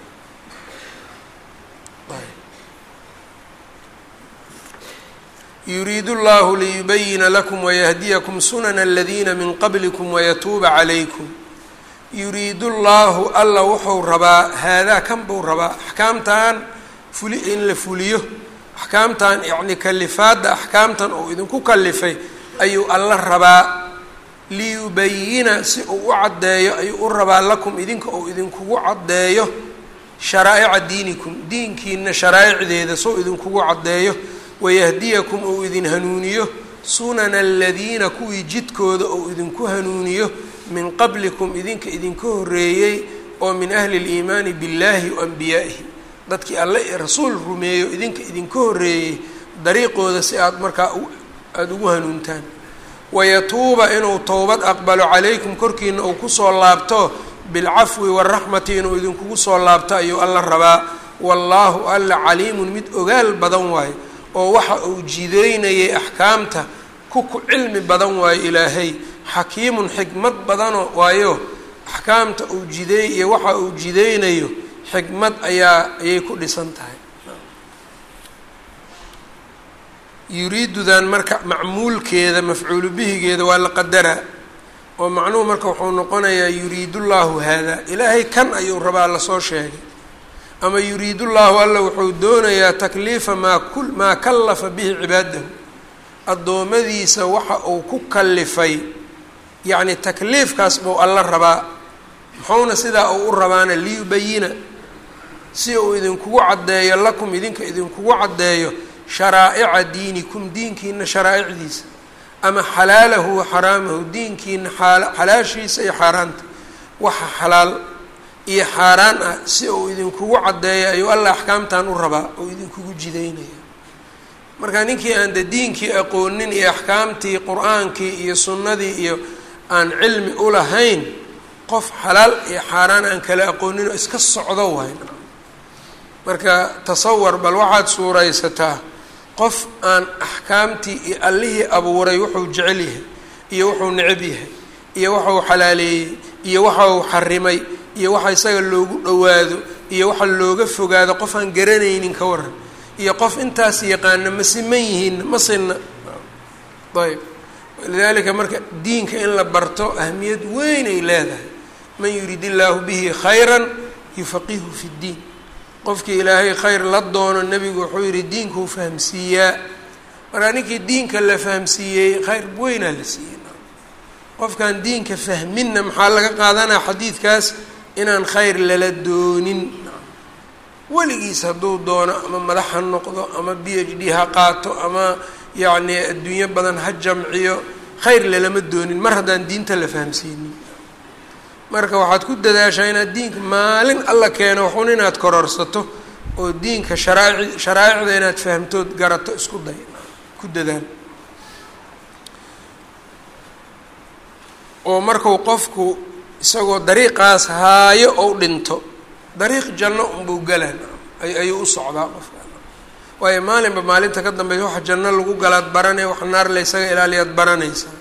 yuriidu llahu liyubayina lakum wayahdiyakum sunana aladiina min qablikum wayatuuba calaykum yuriidu llaahu alla wuxuu rabaa haadaa kan buu rabaa axkaamtan fuli in la fuliyo axkaamtan yacni kalifaadda axkaamtan uu idinku kalifay ayuu alla rabaa liyubayina si uu u caddeeyo ayuu u rabaa lakum idinka uu idinkugu caddeeyo sharaa'ica diinikum diinkiina sharaa'icdeeda soo idinkugu caddeeyo wayahdiyakum uu idin hanuuniyo sunana aladiina kuwii jidkooda uu idinku hanuuniyo min qablikum idinka idinka horreeyey oo min ahli liimaani billaahi wa ambiyaa'ihi dadkii alle iyo rasuul rumeeyo idinka idinka horreeyey dariiqooda si aada markaa aada ugu hanuuntaan wayatuuba inuu towbad aqbalo calaykum korkiina uu kusoo laabto bilcafwi waraxmati inuu idinkugu soo laabto ayuu alla rabaa wallaahu alla caliimun mid ogaal badan waayo oo waxa uu jideynayay axkaamta ku ku cilmi badan waayo ilaahay xakiimun xikmad badano waayo axkaamta uu jideey iyo waxa uu jideynayo xikmad ayaa ayay ku dhisan tahay yuriidudan marka macmuulkeeda mafcuulu bihigeeda waa la qadaraa oo macnuhu marka wuxuu noqonayaa yuriidu llaahu haadaa ilaahay kan ayuu rabaa lasoo sheegay ama yuriidu llaahu alla wuxuu doonayaa takliifa maa ku maa kallafa bihi cibaadahu addoommadiisa waxa uu ku kalifay yacni takliifkaas buu alla rabaa muxuuna sidaa uu u rabaana liyubayina si uu idinkugu caddeeyo lakum idinka idinkugu caddeeyo sharaa'ica diinikum diinkiina sharaa'icdiisa ama xalaalahu wa xaraamahu diinkiina xalaashiisa iyo xaaraanta waxa xalaal iyo xaaraan ah si uu idinkugu caddeeyo ayuu allah axkaamtan u rabaa oo idinkugu jidaynaya marka ninkii aan de diinkii aqoonin iyo axkaamtii qur-aankii iyo sunnadii iyo aan cilmi u lahayn qof xalaal iyo xaaraan aan kala aqoonin oo iska socdo waay marka tasawar bal waxaad suuraysataa qof aan axkaamtii iyo allihii abuuray wuxuu jecel yahay iyo wuxuu necab yahay iyo waxau xalaaleeyey iyo waxa uu xarimay iyo waxa isaga loogu dhowaado iyo waxa looga fogaado qof aan garanaynin ka waran iyo qof intaas yaqaana ma siman yihiin ma sinna ayb lidalika marka diinka in la barto ahmiyad weyn ay leedahay man yurid illaahu bihi khayran yufaqihu fi ddiin qofkii ilaahay khayr la doono nebigu wuxuu yihi diinkuu fahamsiiyaa markaa ninkii diinka la fahamsiiyey khayr weynaa la siiyey qofkaan diinka fahminna maxaa laga qaadanaa xadiidkaas inaan khayr lala doonin weligiis hadduu doono ama madax ha noqdo ama b h d ha qaato ama yacni adduunyo badan ha jamciyo khayr lalama doonin mar haddaan diinta la fahamsiinin marka waxaad ku dadaashaa inaad diinka maalin alla keeno waxun inaad kororsato oo diinka sharaaci sharaa'icda inaad fahamtood garato isku day ku dadaal oo marku qofku isagoo dariiqaas haayo ou dhinto dariiq janno unbuu galaan ayuu u socdaa qofka waayo maalinba maalinta ka dambeysa waxa janno lagu galaad baranaya wax naar la ysaga ilaaliyaad baranaysaa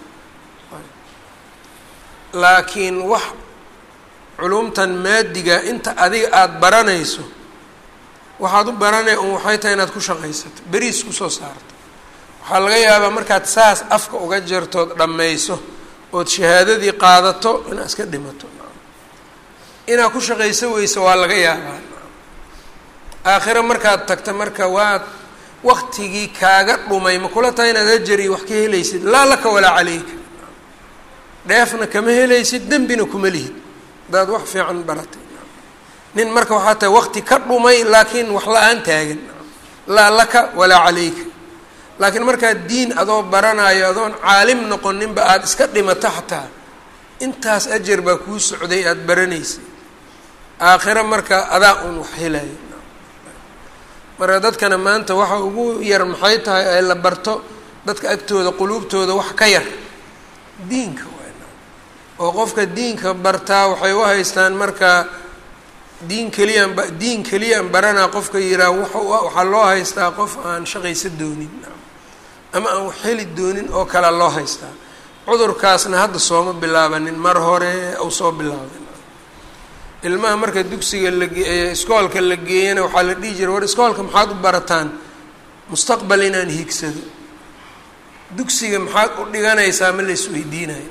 laakiin wax culumtan maadiga inta adiga aada baranayso waxaad u baranaya un waxay tahay inaad ku shaqaysato beriis kusoo saarto waxaa laga yaabaa markaad saas afka uga jirtood dhammayso ood shahaadadii qaadato inaad iska dhimato inaad ku shaqayso weyso waa laga yaabaa aakhiro markaad tagta marka waad waktigii kaaga dhumay ma kula tahay inaad ajari wax ka helaysid laa laka walaa caleyka dheefna kama helaysid dembina kuma lihid hadaad wax fiican baratay nin marka waxaa tahay wakti ka dhumay laakiin wax la-aan taagan laa laka walaa caleyka laakiin markaad diin adoo baranayo adoon caalim noqoninba aada iska dhimato xataa intaas ajar baa kuu socday aada baranaysay aakhiro marka adaa un wax helaya marka dadkana maanta waxa ugu yar maxay tahay ay la barto dadka agtooda quluubtooda wax ka yar diinka waana oo qofka diinka bartaa waxay u haystaan marka diin keliyaan ba diin keliyaan baranaa qofka yihaah waxaa loo haystaa qof aan shaqaysa doonin ama aan wax heli doonin oo kale loo haystaa cudurkaasna hadda sooma bilaabanin mar hore ou soo bilaabay ilmaha marka dugsiga lageey iskoolka la geeyana waxaa la dhihi jiray war iskoolka maxaad u barataan mustaqbal inaan hiigsado dugsiga maxaad u dhiganaysaa ma la isweydiinayo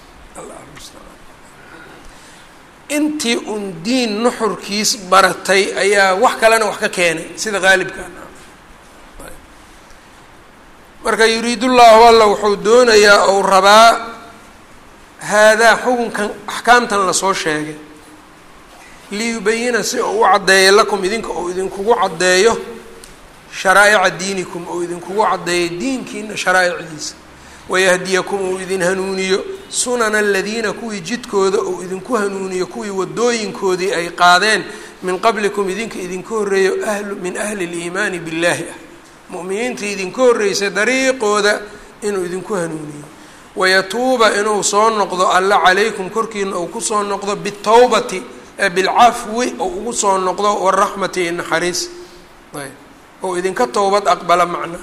intii un diin nuxurkiis baratay ayaa wax kalena wax ka keenay sida qaalibkan marka yuriidullahu alla wuxuu doonayaa ou rabaa haadaa xukunkan axkaamtan lasoo sheegay liyubayina si uu u caddeeyo lakum idinka ou idinkugu caddeeyo sharaa'ica diinikum ou idinkugu caddeeyo diinkiina sharaa'icdiisa wayahdiyakum uu idin hanuuniyo sunana aladiina kuwii jidkooda uu idinku hanuuniyo kuwii wadooyinkoodii ay qaadeen min qablikum idinka idinka horreeyo ahlu min ahli liimaani billaahi ah mu'miniinta idinka horreysay dariiqooda inuu idinku hanuuniyo wayatuuba inuu soo noqdo alla calaykum korkiina uu kusoo noqdo bitawbati bilcafwi ou ugu soo noqdo waraxmati i naxariis ayb ou idinka towbad aqbala macna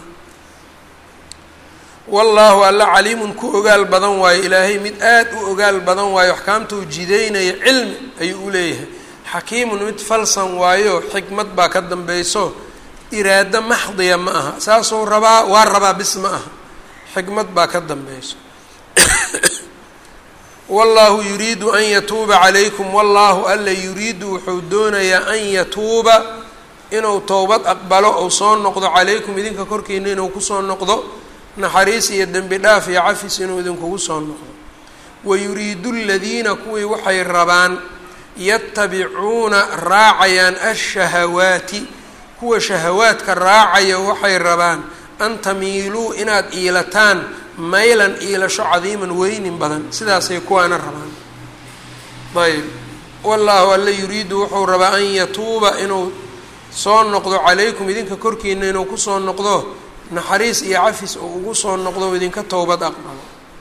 wallaahu alla caliimun ku ogaal badan waayo ilaahay mid aad u ogaal badan waayo axkaamta uu jideynaya cilmi ayuu u leeyahay xakiimun mid falsan waayo xikmad baa ka dambayso iraado maxdiya ma aha saasuu rabaa waa rabaa bis ma aha xikmad baa ka dambayso wallaahu yuriidu an yatuuba calaykum wallaahu alla yuriidu wuxuu doonayaa an yatuuba inuu towbad aqbalo ou soo noqdo calaykum idinka korkiina inuu kusoo noqdo naxariis iyo dembi dhaaf iyo cafis inuu idinkugu soo noqdo wayuriidu aladiina kuwii waxay rabaan yatabicuuna raacayaan ashahawaati kuwa shahawaadka raacaya waxay rabaan an tamiiluu inaad iilataan maylan iilasho cadiiman weynin badan sidaasay kuwaana rabaan ayb wallaahu alla yuriidu wuxuu rabaa an yatuuba inuu soo noqdo calaykum idinka korkiina inuu kusoo noqdo naxariis iyo cafis oo ugu soo noqdo idinka towbad aqbalo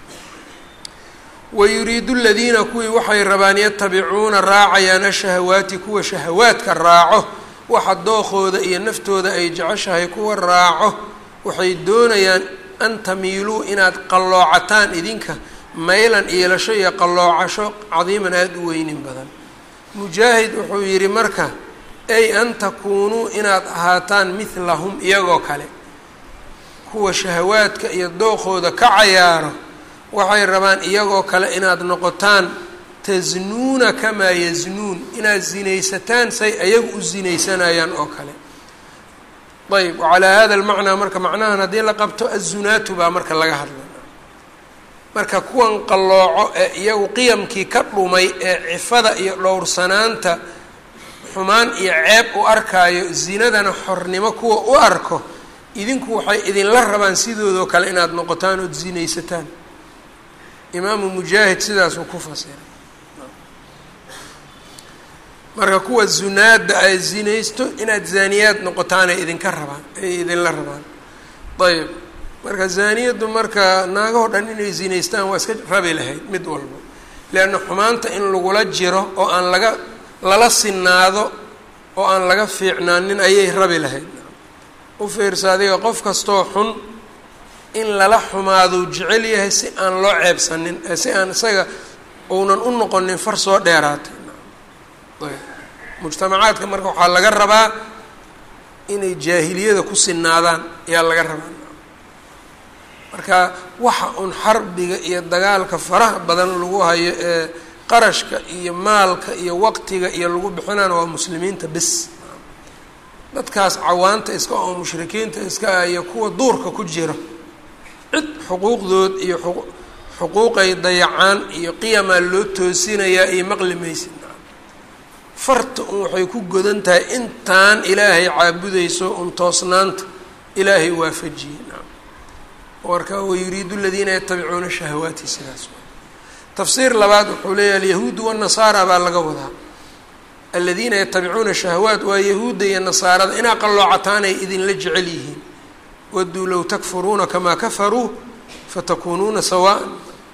wayuriidu ladiina kuwii waxay rabaan yatabicuuna raacayaan ashahawaati kuwa shahawaadka raaco waxa dookooda iyo naftooda ay jeceshahay kuwa raaco waxay doonayaan an tamiiluu inaad qalloocataan idinka maylan iilasho iyo qalloocasho cadiiman aada u weynin badan mujaahid wuxuu yidhi marka ay an takuunuu inaad ahaataan midlahum iyagoo kale kuwa shahawaadka iyo dookooda ka cayaaro waxay rabaan iyagoo kale inaad noqotaan tasnuuna kamaa yasnuun inaad zinaysataan say ayagu u zinaysanayaan oo kale ayb wacalaa hada almacnaa marka macnahan haddii la qabto azunaatu baa marka laga hadlay marka kuwan qallooco ee iyagu qiyamkii ka dhumay ee cifada iyo dhowrsanaanta xumaan iyo ceeb u arkaayo zinadana xornimo kuwa u arko idinku waxay idinla rabaan sidoodoo kale inaad noqotaan ood zinaysataan imaamu mujaahid sidaasuu ku fasiray marka kuwa zunaada ay zinaysto inaad zaaniyaad noqotaanay idinka rabaan ay idinla rabaan ayb marka zaaniyaddu marka naagahoo dhan inay zinaystaan waa iska rabi lahayd mid walba leanna xumaanta in lagula jiro oo aan laga lala sinaado oo aan laga fiicnaanin ayay rabi lahayd u fiirsa adiga qof kastoo xun in lala xumaaduu jecel yahay si aan loo ceebsanin si aan isaga uunan u noqonin far soo dheeraatay mujtamacaadka marka waxaa laga rabaa inay jaahiliyada ku sinaadaan ayaa laga rabaa marka waxa un xarbiga iyo dagaalka faraha badan lagu hayo ee qarashka iyo maalka iyo waqtiga iyo lagu bixinana waa muslimiinta bis dadkaas cawaanta iska oo mushrikiinta iska ah iyo kuwa duurka ku jira cid xuquuqdood iyo xuquuqay dayacaan iyo qiyamaa loo toosinayaa iyo maqli maysid farta un waxay ku godan tahay intaan ilaahay caabudayso un toosnaanta ilaahay waafajiyey marka wayuriidu ladiina yatabicuuna shahawaati sidaas tafsiir labaad wuxuu leeyahy alyahuudu wanasaara baa laga wadaa aladiina yatabicuuna shahawaat waa yahuudda iyo nasaarada inaa qalloocataan ay idinla jecel yihiin waduu low takfuruuna kamaa kafaruu fatakuunuuna sawaan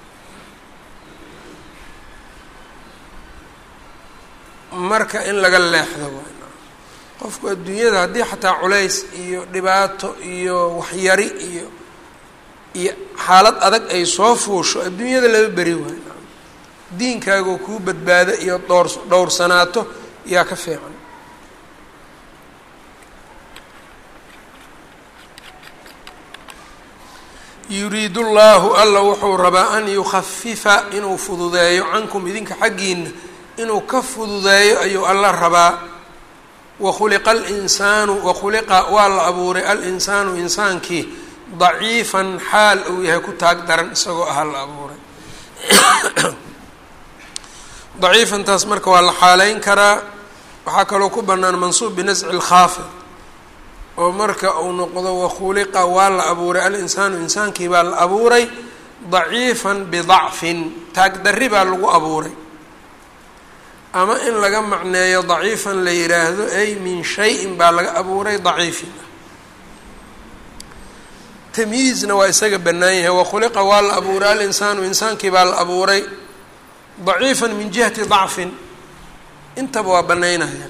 marka in laga leexdo qofku adduunyada haddii xataa culays iyo dhibaato iyo waxyari iyo iyo xaalad adag ay soo fuusho adduunyada laba beri waayo diinkaagoo kuu badbaado iyo dhowr dhowrsanaato yaa ka fiican yuriidu llaahu alla wuxuu rabaa an yukhafifa inuu fududeeyo cankum idinka xaggiina inuu ka fududeeyo ayuu alla rabaa wakhuliqa alinsaanu wakhuliqa waa la abuuray alinsaanu insaankii daciifan xaal uu yahay ku taag daran isagoo aha la abuuray daciifantaas marka waa la xaaleyn karaa waxaa kaloo ku bannaan mansuub binasci lkhaafid oo marka uu noqdo wakhuliqa waa la abuuray alinsaanu insaankii baa la abuuray daciifan bidacfin taagdarri baa lagu abuuray ama in laga macneeyo daciifan la yidhaahdo ay min shay-in baa laga abuuray daciifin tamyiizna waa isaga bannaan yahay wakhuliqa waa la abuuray alinsaanu insaankii baa la abuuray daciifan min jihati dacfin intaba waa banaynaya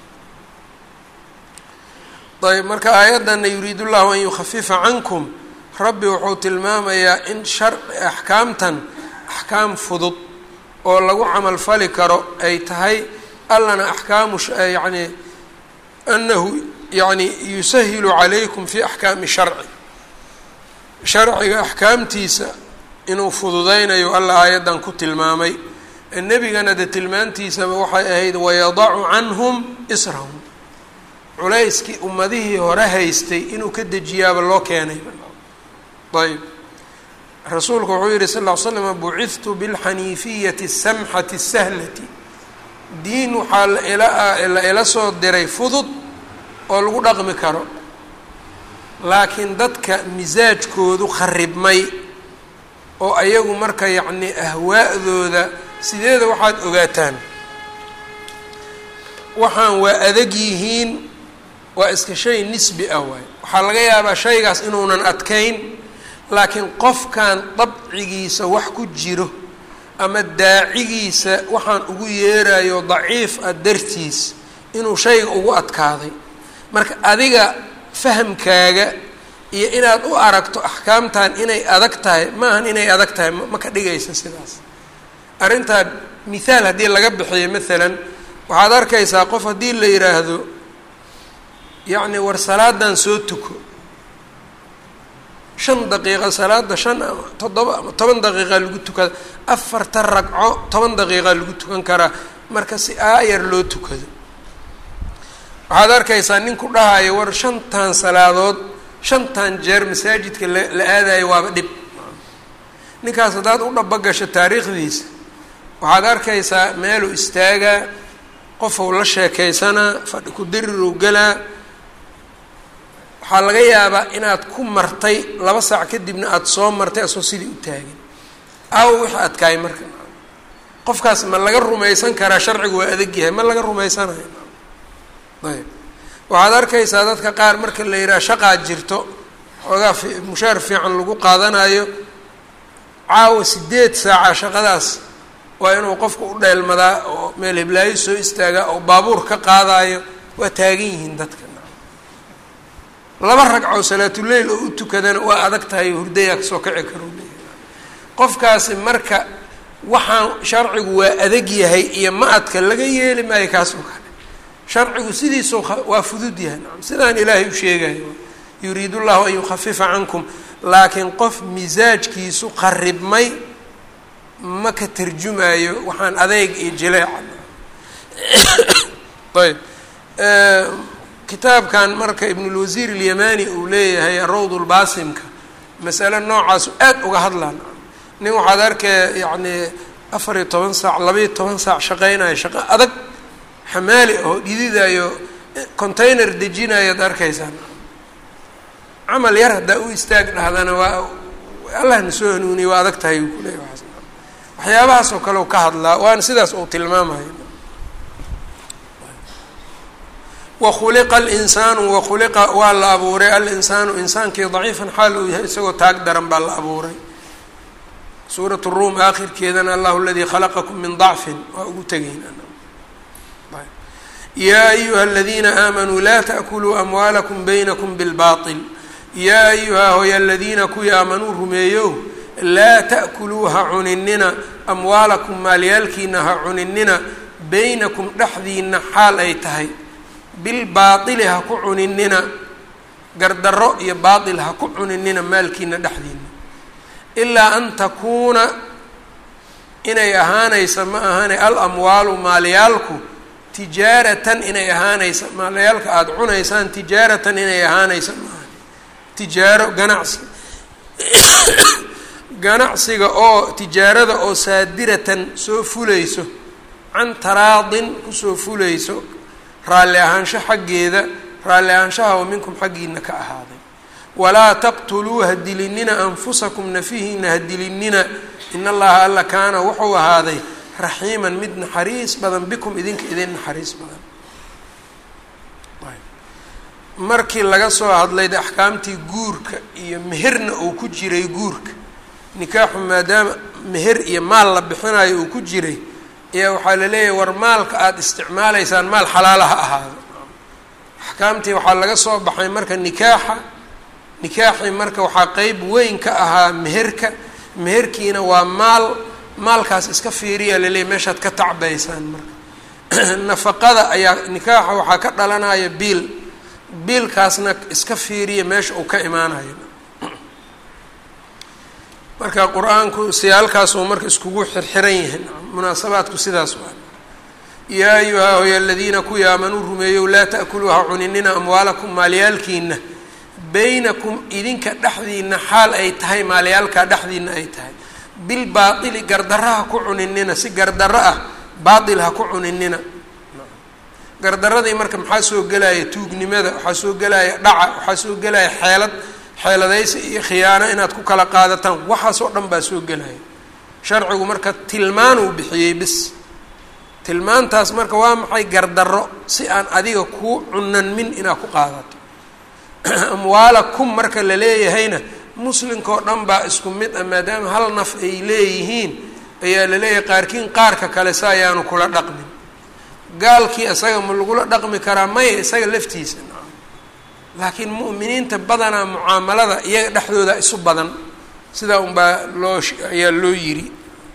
ayb marka aayadana yuriidu llahu an yukhafifa cankum rabbi wuxuu tilmaamayaa in shar axkaamtan axkaam fudud oo lagu camal fali karo ay tahay allana axkaamu yani anahu yani yusahilu calaykum fi axkaami sharci sharciga axkaamtiisa inuu fududeynayo alla aayaddan ku tilmaamay nebigana de tilmaantiisaba waxay ahayd wayadacu canhum israhum culayskii ummadihii hore haystay inuu ka dejiyaaba loo keenay ayb rasuulku wuxuu yihi sal ll ly slam bucidtu bilxaniifiyati asamxati sahlati diin waxaa la ila soo diray fudud oo lagu dhaqmi karo laakiin dadka misaajkoodu kharibmay oo ayagu marka yacni ahwaa'dooda sideeda waxaad ogaataan waxaan waa adag yihiin waa iska shay nisbi ah waay waxaa laga yaabaa shaygaas inuunan adkayn laakiin qofkan dabcigiisa wax ku jiro ama daacigiisa waxaan ugu yeerayo daciif ah dartiis inuu shayga ugu adkaaday marka adiga fahamkaaga iyo inaad u aragto axkaamtan inay adag tahay maahan inay adag tahay ma ka dhigaysa sidaas arrintaa mithaal haddii laga bixiyo maalan waxaad arkaysaa qof haddii la yidhaahdo yacni war salaadan soo tuko shan daqiiqa salaada shan ama toddoba ama toban daqiiqa lagu tukada afarta ragco toban daqiiqa lagu tukan karaa marka si aayar loo tukado waxaad arkaysaa nin ku dhahayo war shantan salaadood shantan jeer masaajidka la la aadayo waaba dhib ninkaas haddaad u dhaba gasho taariikhdiisa waxaad arkaysaa meeluu istaagaa qofou la sheekaysanaa fadhi ku diriruu galaa waxaa laga yaabaa inaad ku martay laba saac kadibna aada soo martay asoo sidii u taagin aawo wixii adkaay marka qofkaas ma laga rumaysan karaa sharcigu waa adag yahay ma laga rumaysanayo ayb waxaad arkaysaa dadka qaar marka la yidhaha shaqaa jirto xoogaa fi mushaar fiican lagu qaadanayo caawa sideed saaca shaqadaas waa inuu qofku u dheelmadaa oo meel hiblaayo soo istaagaa oo baabuur ka qaadayo waa taagan yihiin dadka laba ragcoo salaatuleyl oo u tukadana waa adag tahay hurdayaa kasoo kici karo qofkaasi marka waxaan sharcigu waa adag yahay iyo ma-adka laga yeeli maayo kaasoo kale sharcigu sidiisuu waa fudud yahay sidaan ilaahay u sheegayo yuriid llahu an yukhafifa cankum laakiin qof misaajkiisu qaribmay ma ka tarjumayo waxaan adeyg iyo jileeca ayb kitaabkan marka ibnulwasiir alyamani uu leeyahay arawd lbaasimka masale noocaasu aad uga hadlaan nin waxaad arkaya yacni afar iyo toban saac labaiyo toban saac shaqeynayo shaqo adag xamaali oo dhididayo container dejinayaad arkaysaan camal yar haddaa u istaag dhahdana waa allahna soo hanuuniye waa adag tahay uu kuleeya waaas waxyaabahaas oo kale u ka hadlaa waana sidaas uu tilmaamayo wakhuliqa alinsaanu wakhuliqa waa la abuuray alinsaanu insaankii daciifan xaal uu yahay isagoo taag daran baa la abuuray suurat ruum aakhirkeedana allahu aladii khalaqakum min dacfin waa ugu tegeyn yaa ayuha aladiina aamanuu laa taأkuluu amwaalakum baynakum bilbaطil yaa ayuha hoy aladiina kuwii aamanuu rumeeyow laa ta'kuluu ha cuninina amwaalakum maalyaalkiina ha cuninina baynakum dhexdiina xaal ay tahay bilbaaili ha ku cuninina gardarro iyo baail ha ku cuninina maalkiina dhexdiina ilaa an takuuna inay ahaanaysa ma ahane alamwaalu maalyaalku tijaaratan inay ahaanaysa maalyaalka aada cunaysaan tijaaratan inay ahaanaysa ma ahane tijaaro ganacsi ganacsiga oo tijaarada oo saadiratan soo fulayso can taraadin kusoo fulayso raalli ahaansho xaggeeda raalli ahaanshaha oo minkum xaggiina ka ahaaday walaa taqtuluu ha dilinina anfusakum nafihiina ha dilinina in allaha alla kaana wuxuu ahaaday raxiiman mid naxariis badan bikum idinka idin naxariis badan markii laga soo hadlay de axkaamtii guurka iyo meherna uu ku jiray guurka nikaaxu maadaama meher iyo maal la bixinayo uu ku jiray ayaa waxaa la leeyahay war maalka aada isticmaalaysaan maal xalaala ha ahaado axkaamtii waxaa laga soo baxay marka nikaaxa nikaaxii marka waxaa qeyb weyn ka ahaa meherka meherkiina waa maal maalkaas iska fiiriya laleeyahy meeshaad ka tacbaysaan marka nafaqada ayaa nikaaxa waxaa ka dhalanaya biil biilkaasna iska fiiriya meesha uu ka imaanayo marka qur-aanku siyaalkaasuu marka iskugu xirxiran yahay munaasabaadku sidaas waa yaa ayuha hoy aladiina kuwii aamanuu rumeeyow laa ta'kuluu ha cuninina amwaalakum maalyaalkiina baynakum idinka dhexdiina xaal ay tahay maalyaalkaa dhexdiina ay tahay bilbaaili gardarro ha ku cuninina si gardarro ah baail ha ku cuninina gardaradii marka maxaa soo gelaya tuugnimada waxaa soo gelaya dhaca waxaa soo gelaya xeelad xeeladaysi iyo khiyaano inaad ku kala qaadataan waxaasoo dhan baa soo gelaya sharcigu marka tilmaanuu bixiyey bis tilmaantaas marka waa maxay gardarro si aan adiga kuu cunanmin inaad ku qaadato amwaalakum marka la leeyahayna muslimkao dhan baa isku mid ah maadaama hal naf ay leeyihiin ayaa la leeyahay qaarkiin qaarka kale si ayaanu kula dhaqmin gaalkii isaga ma lagula dhaqmi karaa maya isaga laftiisa laakiin mu'miniinta badanaa mucaamalada iyaga dhexdooda isu badan sidaa unbaa loo ayaa loo yiri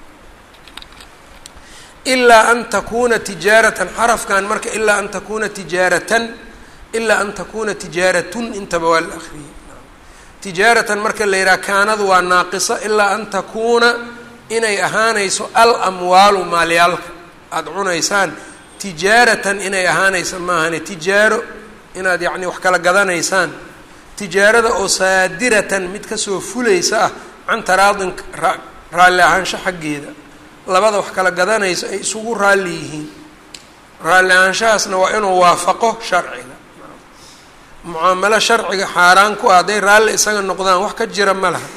ilaa an takuuna tijaaratan xarafkan marka ilaa an takuuna tijaaratan ilaa an takuuna tijaaratun intaba waa la akriyay tijaaratan marka la yidhaha kaanadu waa naaqisa ilaa an takuuna inay ahaanayso al amwaalu maalyaalka aada cunaysaan tijaaratan inay ahaanaysa maahane tijaaro inaad yacni wax kala gadanaysaan tijaarada oo saadiratan mid kasoo fulaysa ah can taraadin raalli ahaansho xaggeeda labada wax kala gadanayso ay isugu raalli yihiin raalli ahaanshahaasna waa inuu waafaqo sharciga mucaamalo sharciga xaaraan ku ah hadday raalli isaga noqdaan wax ka jira ma laha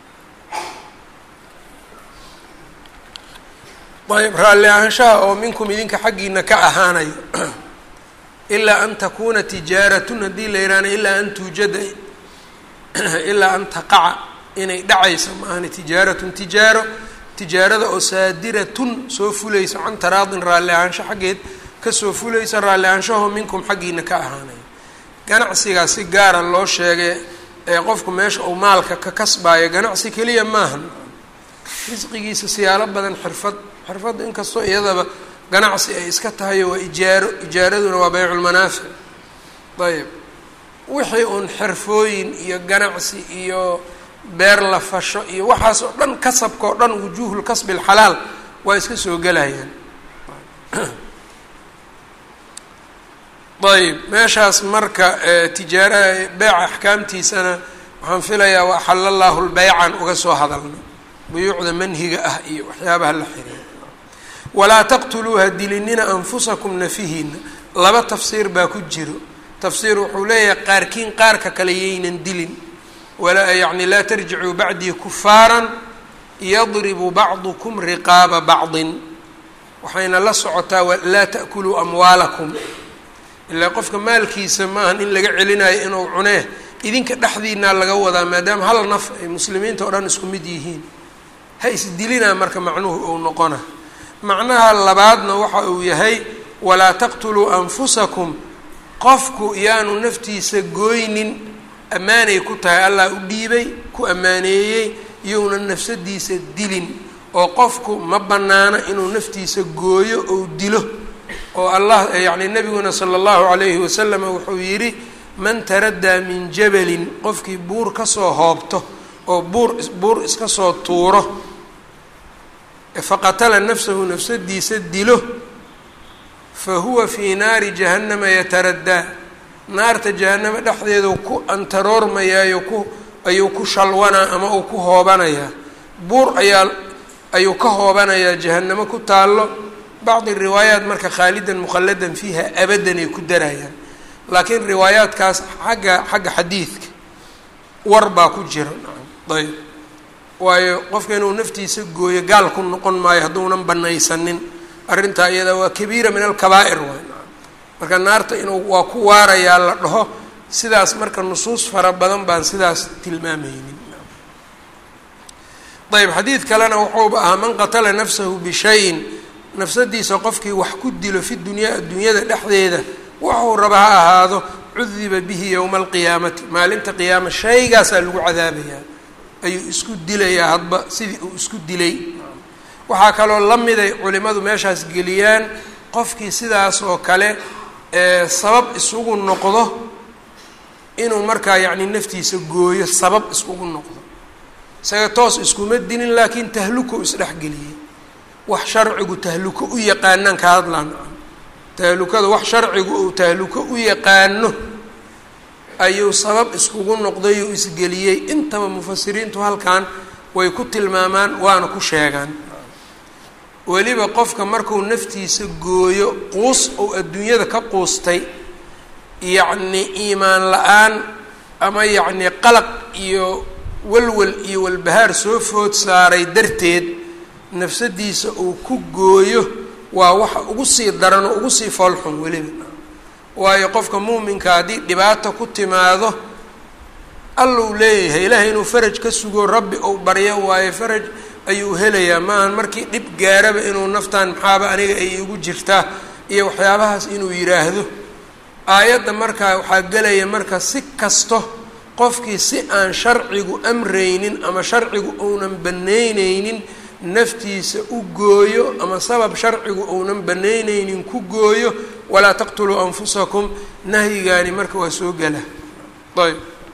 ayb raalli ahaanshaha oo minkum idinka xaggiina ka ahaanayo ilaa an takuuna tijaaratun haddii la yidhaahna ilaa an tuujada ilaa an taqaca inay dhacaysa maahane tijaaratun tijaaro tijaarada oo saadiratun soo fulaysa can taraadin raalli ahaansho xaggeed kasoo fulaysa raalli ahaanshaho minkum xaggiina ka ahaanayo ganacsigaas si gaara loo sheegay ee qofku meesha uu maalka ka kasbaayo ganacsi keliya maahan risqigiisa siyaalo badan xirfad xirfadda inkastoo iyadaba ganacsi ay iska tahayo waa ijaaro ijaaraduna waa bayculmanaafic ayb wixii uun xirfooyin iyo ganacsi iyo beer la fasho iyo waxaas oo dhan kasabka oo dhan wujuuhul kasbi alxalaal waa iska soo gelayaan ayb meeshaas marka tijaara beeca axkaamtiisana waxaan filayaa wa axala llaahu lbeycan uga soo hadalno buyuucda manhiga ah iyo waxyaabaha la xiriira walaa taqtuluuha dilinina anfusakum nafihiina laba tafsiir baa ku jiro tafsiir wuxuu leeyahay qaarkiin qaarka kale yaynan dilin walaa yacni laa tarjicuu bacdii kufaaran yadribu bacdukum riqaaba bacdin waxayna la socotaa laa ta'kuluu amwaalakum ilaa qofka maalkiisa maahan in laga celinayo inuu cunee idinka dhexdiinaa laga wadaa maadaama hal naf ay muslimiinta oo dhan isku mid yihiin ha isdilinaa marka macnuhu uu noqona macnaha labaadna waxa uu yahay walaa taqtuluu anfusakum qofku yaanu naftiisa gooynin ammaanay ku tahay allah u dhiibay ku ammaaneeyey iyounan nafsadiisa dilin oo qofku ma bannaano inuu naftiisa gooyo ou dilo oo allah yacni nabiguna sala allahu calayhi wasalam wuxuu yidhi man taraddaa min jabalin qofkii buur kasoo hoobto oo buur buur iska soo tuuro faqatala nafsahu nafsadiisa dilo fa huwa fii naari jahannama yataraddaa naarta jahanamo dhexdeedu ku antaroormayaayo ku ayuu ku shalwanaa ama uu ku hoobanayaa buur ayaa ayuu ka hoobanayaa jahanamo ku taallo bacdi riwaayaat marka khaalidan mukhalladan fiiha abadan ay ku darayaan laakiin riwaayaadkaas xagga xagga xadiidka war baa ku jira ayb waayo qofka inuu naftiisa gooyo gaal ku noqon maayo hadduunan banaysanin arrintaa iyada waa kabiira min alkabaa'ir waay marka naarta inuu waa ku waarayaa la dhaho sidaas marka nusuus fara badan baan sidaas tilmaamaynin ayb xadiid kalena wuxuuba ahaa man qatala nafsahu bishayin nafsadiisa qofkii wax ku dilo fi dunyaa adduunyada dhexdeeda waxuu raba ha ahaado cudiba bihi yowma alqiyaamati maalinta qiyaama shaygaasaa lagu cadaabayaa ayuu isku dilayaa hadba sidii uu isku dilay waxaa kaloo la miday culimadu meeshaas geliyaan qofkii sidaas oo kale sabab isugu noqdo inuu markaa yacni naftiisa gooyo sabab isugu noqdo isaga toos iskuma dilin laakiin tahluko isdhexgeliyey wax sharcigu tahluko u yaqaanaan ka hadlaan tahlukada wax sharcigu uu tahluko u yaqaano ayuu sabab iskugu noqday uu isgeliyey intaba mufasiriintu halkan way ku tilmaamaan waana ku sheegaan weliba qofka markuu naftiisa gooyo quus ou adduunyada ka quustay yacni iimaan la-aan ama yacni qalaq iyo walwal iyo walbahaar soo food saaray darteed nafsadiisa uu ku gooyo waa waxa ugu sii daran oo ugu sii foolxun weliba waayo qofka muuminka haddii dhibaato ku timaado alluu leeyahay ilaahay inuu faraj ka sugo rabbi ou baryo waayo faraj ayuu helayaa maahan markii dhib gaaraba inuu naftan maxaaba aniga ay igu jirtaa iyo waxyaabahaas inuu yidhaahdo aayadda markaa waxaa gelaya marka si kasto qofkii si aan sharcigu amraynin ama sharcigu uunan banaynaynin naftiisa u gooyo ama sabab sharcigu uunan banaynaynin ku gooyo walaa taqtuluu anfusakum nahyigaani marka waa soo gela ayb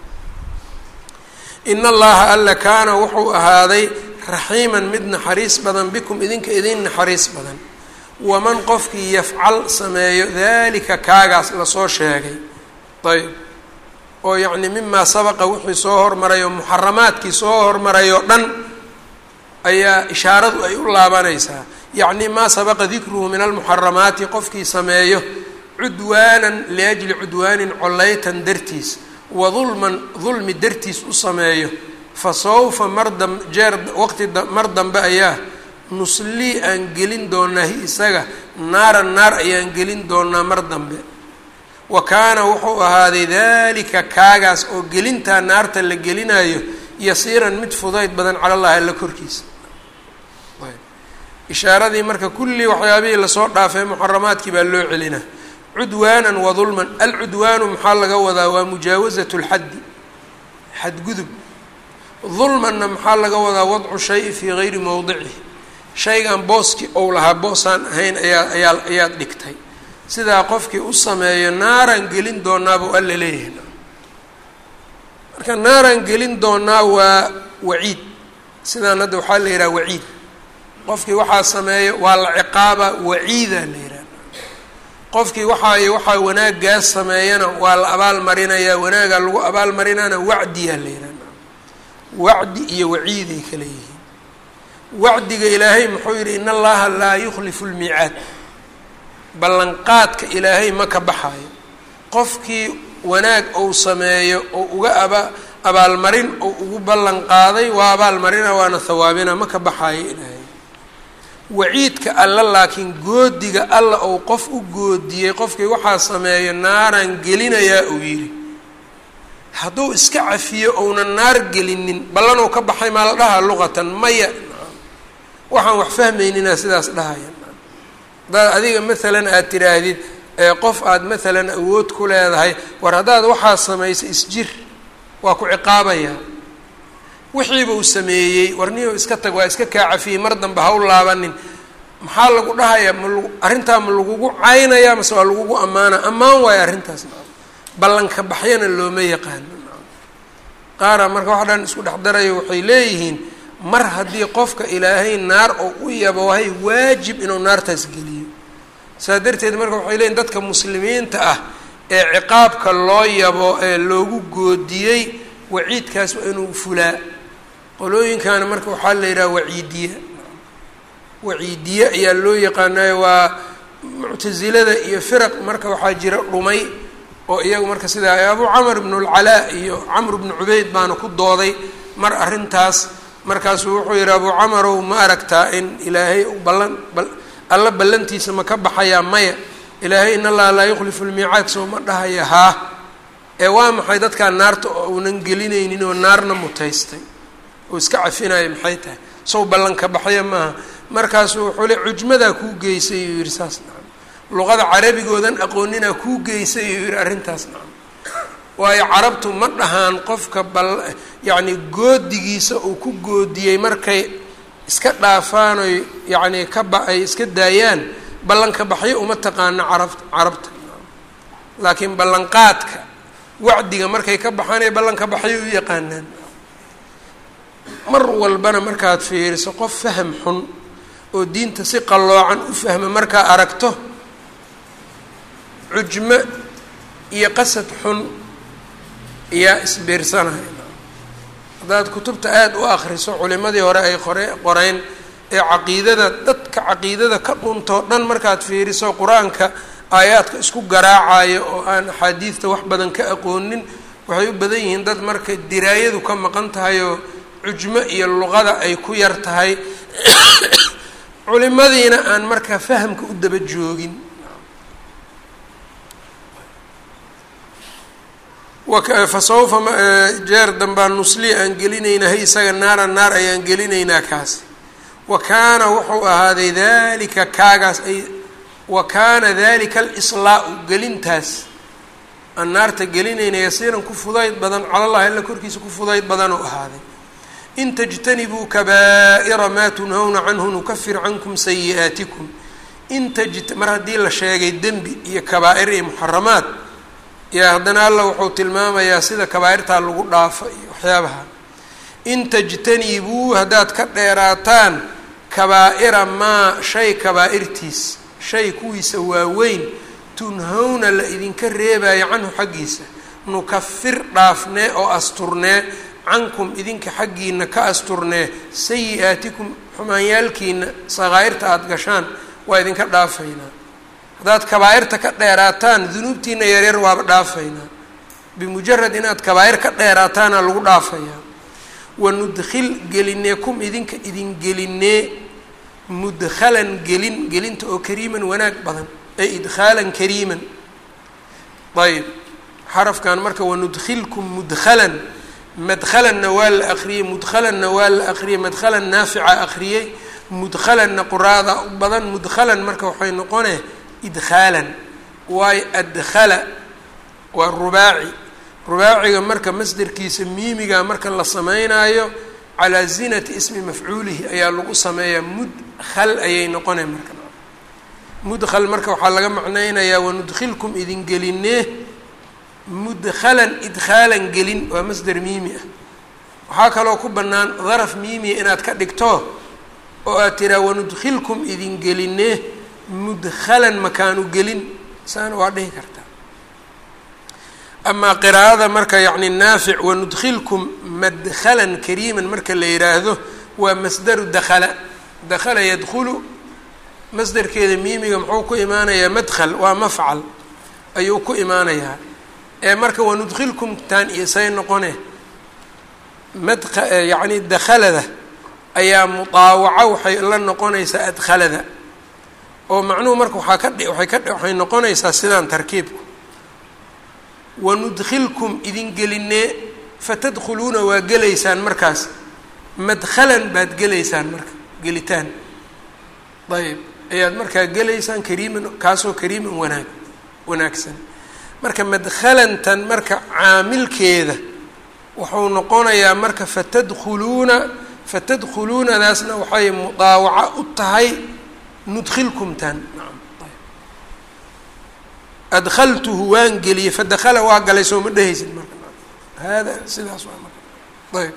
in allaha alla kaana wuxuu ahaaday raxiiman mid naxariis badan bikum idinka idin naxariis badan waman qofkii yafcal sameeyo dalika kaagaas lasoo sheegay ayb oo yacni mimaa sabaqa wixii soo hormaray oo muxaramaadkii soo hormaray oo dhan ayaa ishaaradu ay u laabanaysaa yacni maa sabaqa dikruhu min almuxaramaati qofkii sameeyo cudwaanan liajli cudwaanin collaytan dartiis wa dulman dulmi dartiis u sameeyo fa sawfa mar dam jeer waqti mar dambe ayaa nuslii aan gelin doonaa hi isaga naaran naar ayaan gelin doonaa mar dambe wa kaana wuxuu ahaaday dalika kaagaas oo gelintaa naarta la gelinayo yasiiran mid fudayd badan cala llahi alla korkiisa ishaaradii marka kullii waxyaabihii lasoo dhaafay muxaramaadkii baa loo celina cudwaanan wa dulman alcudwaanu maxaa laga wadaa waa mujaawasatu lxaddi xadgudub dulmanna maxaa laga wadaa wadcu shayi fii gayri mowdicihi shaygan booskii ou lahaa boosaan ahayn ayaa ayaa ayaad dhigtay sidaa qofkii u sameeyo naaraan gelin doonaabuu alla leeyahay marka naaraan gelin doonaa waa waciid sidaan hadda waxaa la yidhaha waciid qofkii waxaa sameeyo waa la ciqaaba waciidaa la yidhaha qofkii waxaa iyo waxaa wanaaggaas sameeyana waa la abaal marinayaa wanaagaa lagu abaal marinaana wacdiyaa la yidhaha wacdi iyo waciiday kala yihiin wacdiga ilaahay muxuu yidhi in allaha laa yukhlifu lmiicaad ballanqaadka ilaahay ma ka baxaayo qofkii wanaag ou sameeyo oo uga aba abaalmarin oo ugu ballan qaaday waa abaalmarina waana hawaabina ma ka baxaayo ilaahay waciidka alla laakiin goodiga alla ou qof u goodiyey qofkii waxaa sameeyo naaraan gelinayaa uu yidhi hadduu iska cafiyo ounan naar gelinin ballanuu ka baxay maa la dhahaa luqatan maya waxaan wax fahmayninaa sidaas dhahaya haddaad adiga maalan aada tidhaahdid ee qof aada maalan awood ku leedahay war haddaad waxaa samaysa isjir waa ku ciqaabayaa wixiiba uu sameeyey warniyo iska tag waa iska kaa cafiyey mar dambe ha u laabanin maxaa lagu dhahayaa ma lagu arrintaa ma lagugu caynayaa mase waa lagugu ammaana ammaan waayo arrintaas ballanka baxyana looma yaqaano qaara marka wax dhan isku dhex darayo waxay leeyihiin mar haddii qofka ilaahay naar oo u yabohay waajib inuu naartaas geliyo saa darteed marka waxay leeyihin dadka muslimiinta ah ee ciqaabka loo yabo ee loogu goodiyey waciidkaas waa inuu fulaa qolooyinkaana marka waxaa la yidhaha waciidiye waciidiye ayaa loo yaqaanayo waa muctasilada iyo firaq marka waxaa jira dhumay oo iyagu marka sidaa abu camr ibnu lcalaa iyo camr bnu cubeyd baana ku dooday mar arrintaas markaasuu wuxuu yidhi abu camarow ma aragtaa in ilaahay ballan alla ballantiisa ma ka baxayaa maya ilaahay in allaha laa yukhlifu lmiicaad soo ma dhahaya haa ee waa maxay dadkaa naarta oo uunan gelinaynin oo naarna mutaystay oo iska cafinaya maxay tahay sow ballanka baxya maaha markaasuu wuxuu le cujmadaa kuu geysay uu yidhi saas nacam luqada carabigoodan aqooninaa kuu geysay uu yidhi arrintaas nacam waayo carabtu ma dhahaan qofka bal yacni goodigiisa uu ku goodiyey markay iska dhaafaanoy yacni ka ba ay iska daayaan ballanka baxyo uma taqaano carabta carabta laakiin ballanqaadka wacdiga markay ka baxaanay ballanka baxyo u yaqaanaan mar walbana markaad fiiriso qof faham xun oo diinta si qalloocan u fahma markaa aragto cujmo iyo qasad xun iyaa isbiirsanaya haddaad kutubta aada u akriso culimadii hore ay qore qoreen ee caqiidada dadka caqiidada ka dhuntoo dhan markaad fiiriso qur-aanka aayaadka isku garaacayo oo aan axaadiidta wax badan ka aqoonin waxay u badan yihiin dad marka diraayadu ka maqan tahay oo cujmo iyo luqada ay ku yar tahay culimadiina aan marka fahamka u daba joogin fa sawfa jeer dambaa nusli aan gelinaynaa hay isaga naara naar ayaan gelinaynaa kaas wa kaana wuxuu ahaaday dalika kaagaas ay wa kaana dalika alislaau gelintaas aan naarta gelinayna yasiiran ku fudayd badan calallahi alla korkiisa ku fudayd badanuu ahaaday in tajtanibuu kabaa'ira maa tunhawna canhu nukafir cankum sayi'aatikum in taj mar haddii la sheegay dembi iyo kabaa'ir iyo muxaramaad yaa haddana alla wuxuu tilmaamayaa sida kabaa'irtaa lagu dhaafo iyo waxyaabaha in tajtanibuu haddaad ka dheeraataan kabaa'ira maa shay kabaa'irtiis shay kuwiisa waaweyn tunhawna la idinka reebayo canhu xaggiisa nukafir dhaafnee oo asturnee cankum idinka xaggiina ka asturnee sayi-aatikum xumaanyaalkiina sakaa'irta aada gashaan waa idinka dhaafaynaa haddaad kabaa'irta ka dheeraataan dunuubtiina yaryar waaba dhaafaynaa bimujarad inaad kabaa'ir ka dheeraataana lagu dhaafayaa wanudkhil gelinee kum idinka idin gelinee mudkhalan gelin gelinta oo kariiman wanaag badan ay idkhaalan kariiman ayb xarafkan marka wanudkhilkum mudkhalan madkhalanna waa la akriyey mudkhalanna waa la akriyey madkhalan naafica akriyey mudkhalanna quraada u badan mudkhalan marka waxay noqonee idkhaalan waayo adkhala waa rubaaci rubaaciga marka masderkiisa miimiga marka la sameynaayo calaa zinati ismi mafcuulihi ayaa lagu sameeyaa mudkhal ayay noqonay marka mudkhal marka waxaa laga macnaynayaa wanudkhilkum idin gelinee mudkhalan idkhaalan gelin waa masder miimi ah waxaa kaloo ku bannaan daraf miimiya inaad ka dhigto oo aad tiraa wanudkhilkum idin gelinee mudkhalan makaanu gelin saana waa dhihi kartaa amaa qiraa'ada marka yacni naafic wanudkhilkum madkhalan kariiman marka la yidhaahdo waa masdaru dakhala dakhala yadkhulu masderkeeda miimiga muxuu ku imaanayaa madkhal waa mafcal ayuu ku imaanayaa ee marka wanudkhilkum taan iyo say noqone madka yacni dakhalada ayaa mudaawaco waxay la noqonaysaa adkhalada oo macnuhu marka waxaa ka dhi waay ka waxay noqonaysaa sidaan tarkiibku wanudkhilkum idin gelinee fatadkhuluuna waa gelaysaan markaas madkhalan baad gelaysaan marka gelitaan ayb ayaad markaa gelaysaan kariiman kaasoo kariiman wanaag wanaagsan marka madkhalantan marka caamilkeeda wuxuu noqonayaa marka fatadkhuluuna fatadkhuluunadaasna waxay mudaawaco u tahay nudkhilkumtan adkhaltuhu waan geliyey fadakhala waa galay soo ma dhehaysid marka hada sidaas waa marka ayb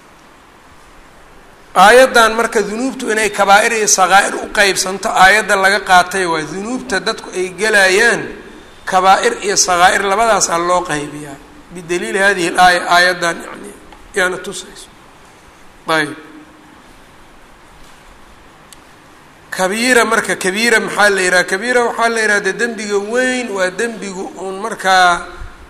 aayaddan marka dunuubtu inay kabaa'ir iyo sakaa'ir u qeybsanto aayadda laga qaatay waa dunuubta dadku ay gelayaan kabaa'ir iyo sakaa'ir labadaasaa loo qaybiyaa bidaliili hadihi laaya aayaddan yani yaana tusayso ayb kabiira marka kabiira maxaa la yidhaha kabiira waxaa la yidhaha de dembiga weyn waa dembigu uun markaa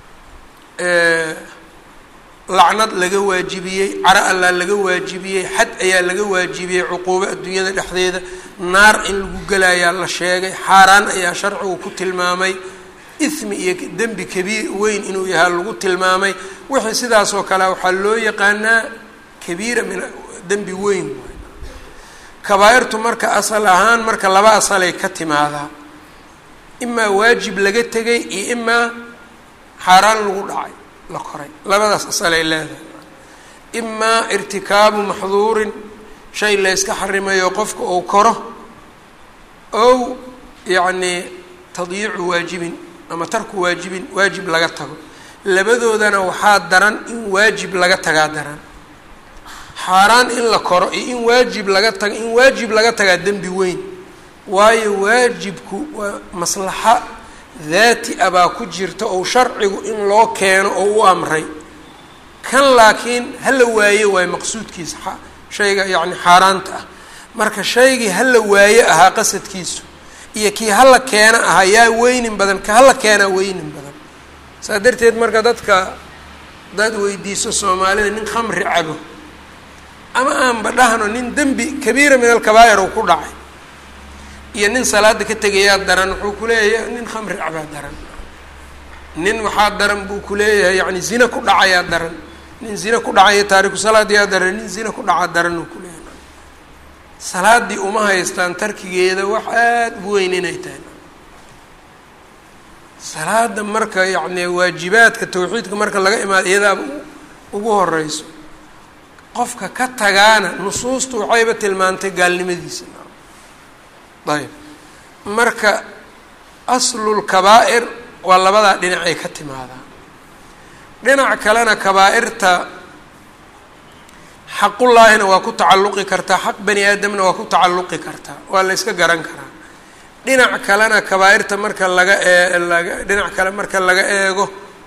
lacnad laga waajibiyey caro allaa laga waajibiyey xad ayaa laga waajibiyey cuquubo adduunyada dhexdeeda naar in lagu gelayaa la sheegay xaaraan ayaa sharcigu ku tilmaamay ismi iyo dembi kabiir weyn inuu yahaa lagu tilmaamay wixii sidaasoo kale waxaa loo yaqaanaa kabiira min dembi weyn kabaa'irtu marka asal ahaan marka laba asalay ka timaadaa imaa waajib laga tegay iyo imaa xaaraan lagu dhacay la koray labadaas asalay leedahay imaa irtikaabu maxduurin shay layska xarimayo qofka uu koro ow yacnii tadyiicu waajibin ama tarku waajibin waajib laga tago labadoodana waxaa daran in waajib laga tagaa daran xaaraan in la koro iyo in waajib laga taga in waajib laga tagaa dembi weyn waayo waajibku waa maslaxa daati a baa ku jirta ou sharcigu in loo keeno oo u amray kan laakiin hala waaye waayo maqsuudkiisa shayga yacni xaaraanta ah marka shaygii hala waaye ahaa qasadkiisu iyo kii hala keena ahaa yaa weynin badan ka hala keenaa weynin badan saa darteed marka dadka dad weydiiso soomaalida nin khamri cabo ama aanba dhahno nin dembi kabiira min alkabaa'ir uu ku dhacay iyo nin salaada ka tegayaa daran wuxuu kuleeyahay nin khamri cabaa daran nin waxaa daran buu kuleeyahay yani zina ku dhacayaa daran nin zina ku dhacaya taariku salaadiyaa daran nin zina ku dhaca daran uu kuleeyahay salaadii uma haystaan tarkigeeda wax aada u weyn inay tahay salaada marka yacni waajibaadka tawxiidka marka laga imaado iyadaaba ugu horeyso qofka ka tagaana nusuustu waxayba tilmaantay gaalnimadiisa ayb marka aslul kabaa'ir waa labadaa dhinacay ka timaadaa dhinac kalena kabaa'irta xaqullaahina waa ku tacalluqi kartaa xaq bani aadamna waa ku tacalluqi kartaa waa la yska garan karaa dhinac kalena kabaa'irta marka laga ee laga dhinac kale marka laga eego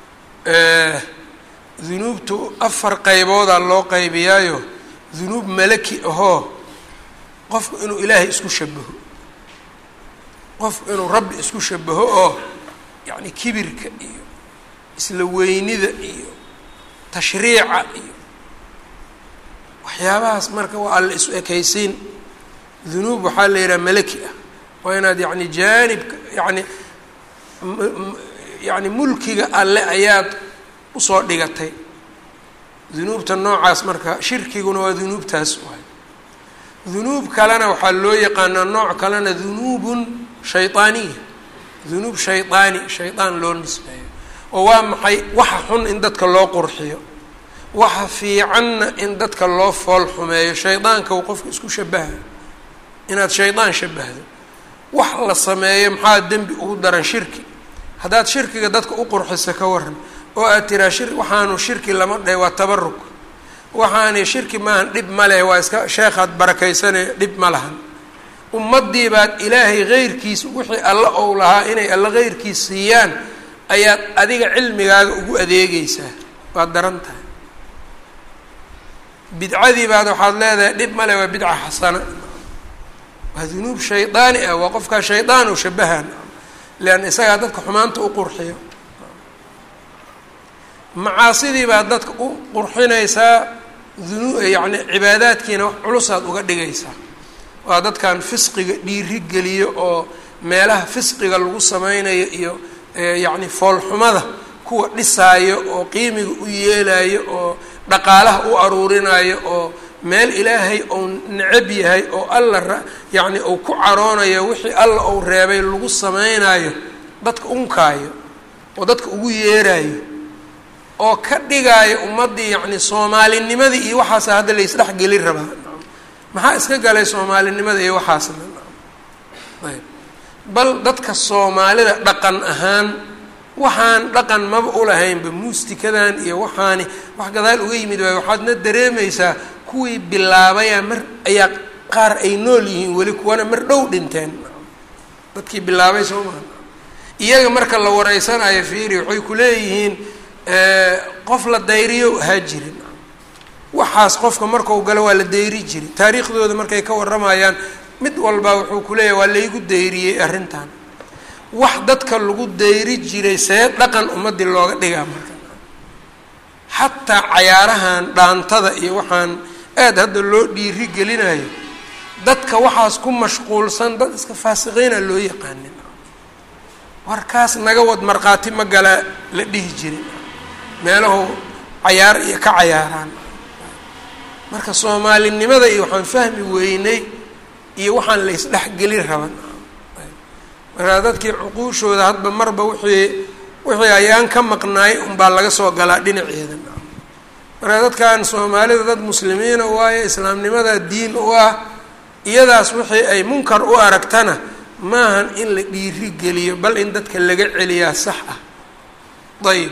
dunuubtu afar qayboodaa loo qaybiyaayo dunuub malaki ahoo qofku inuu ilaahay isku shabaho qofku inuu rabbi isku shabaho oo yacni kibirka iyo isla weynida iyo tashriica iyo waxyaabahaas marka waa alla isu ekaysiin dunuub waxaa la yidhaha malaki ah waa inaad yacni jaanibka yacni yacni mulkiga alle ayaad usoo dhigatay dunuubta noocaas marka shirkiguna waa dunuubtaas waay dunuub kalena waxaa loo yaqaanaa nooc kalena dunuubun shaydaaniya dunuub shaydaani shaydaan loo nisbeeyo oo waa maxay waxa xun in dadka loo qurxiyo waxa fiicanna in dadka loo fool xumeeyo shaydaanka uu qofka isku shabaha inaad shaydaan shabahdo wax la sameeyo maxaa dembi ugu daran shirki haddaad shirkiga dadka u qurxiso ka waran oo aad tiraa shir waxaanu shirki lama dhahe waa tabaruk waxaani shirki maahan dhib ma leh waa iska sheekhaad barakaysane dhib ma lahan ummaddii baad ilaahay heyrkiis wixii alla ou lahaa inay alla heyrkiis siiyaan ayaad adiga cilmigaaga ugu adeegeysaa waad daran tahay bidcadii baad waxaad leedahay dhib ma leh waa bidca xasana waa dunuub shaydaani ah waa qofkaa shaydaan u shabahan leanna isagaa dadka xumaanta u qurxiyo macaasidii baad dadka u qurxinaysaa dunu yacni cibaadaadkiina wax culusaad uga dhigaysaa waa dadkan fisqiga dhiiri geliyo oo meelaha fisqiga lagu sameynayo iyo yacni foolxumada kuwa dhisaayo oo qiimiga u yeelayo oo dhaqaalaha u aruurinayo oo meel ilaahay ou necab yahay oo alla yacni uu ku caroonayo wixii alla uu reebay lagu sameynayo dadka unkaayo oo dadka ugu yeerayo oo ka dhigaayo ummaddii yacni soomaalinimadii iyo waxaasa hadda la isdhexgeli rabaa maxaa iska galay soomaalinimada iyo waxaasna ayb bal dadka soomaalida dhaqan ahaan waxaan dhaqan maba ulahaynba muustikadan iyo waxaani wax gadaal uga yimid waayo waxaadna dareemaysaa kuwii bilaabayaa mar ayaa qaar ay nool yihiin weli kuwana mar dhow dhinteen dadkii bilaabay soo maa iyaga marka la wareysanayo fiiri waxay ku leeyihiin qof la dayriyo ahaa jirin waxaas qofka markau galo waa la dayri jiri taariikhdooda markay ka waramayaan mid walbaa wuxuu ku leeyahay waa laygu dayriyey arrintan wax dadka lagu dayri jiray see dhaqan ummadii looga dhigaa marka xataa cayaarahan dhaantada iyo waxaan aada hadda loo dhiiri gelinayo dadka waxaas ku mashquulsan dad iska faasiqiina loo yaqaanin warkaas naga wad markhaati ma gala la dhihi jirin meelahu cayaar iyo ka cayaaraan marka soomaalinimada iyo waxaan fahmi weynay iyo waxaan la isdhexgelin raban markaa dadkii cuquushooda hadba marba wixii wixii ayaan ka maqnaay unbaa laga soo galaa dhinaceeda markaa dadkan soomaalida dad muslimiina waayo islaamnimada diin u ah iyadaas wixii ay munkar u aragtana maahan in la dhiiri geliyo bal in dadka laga celiyaa sax ah ayib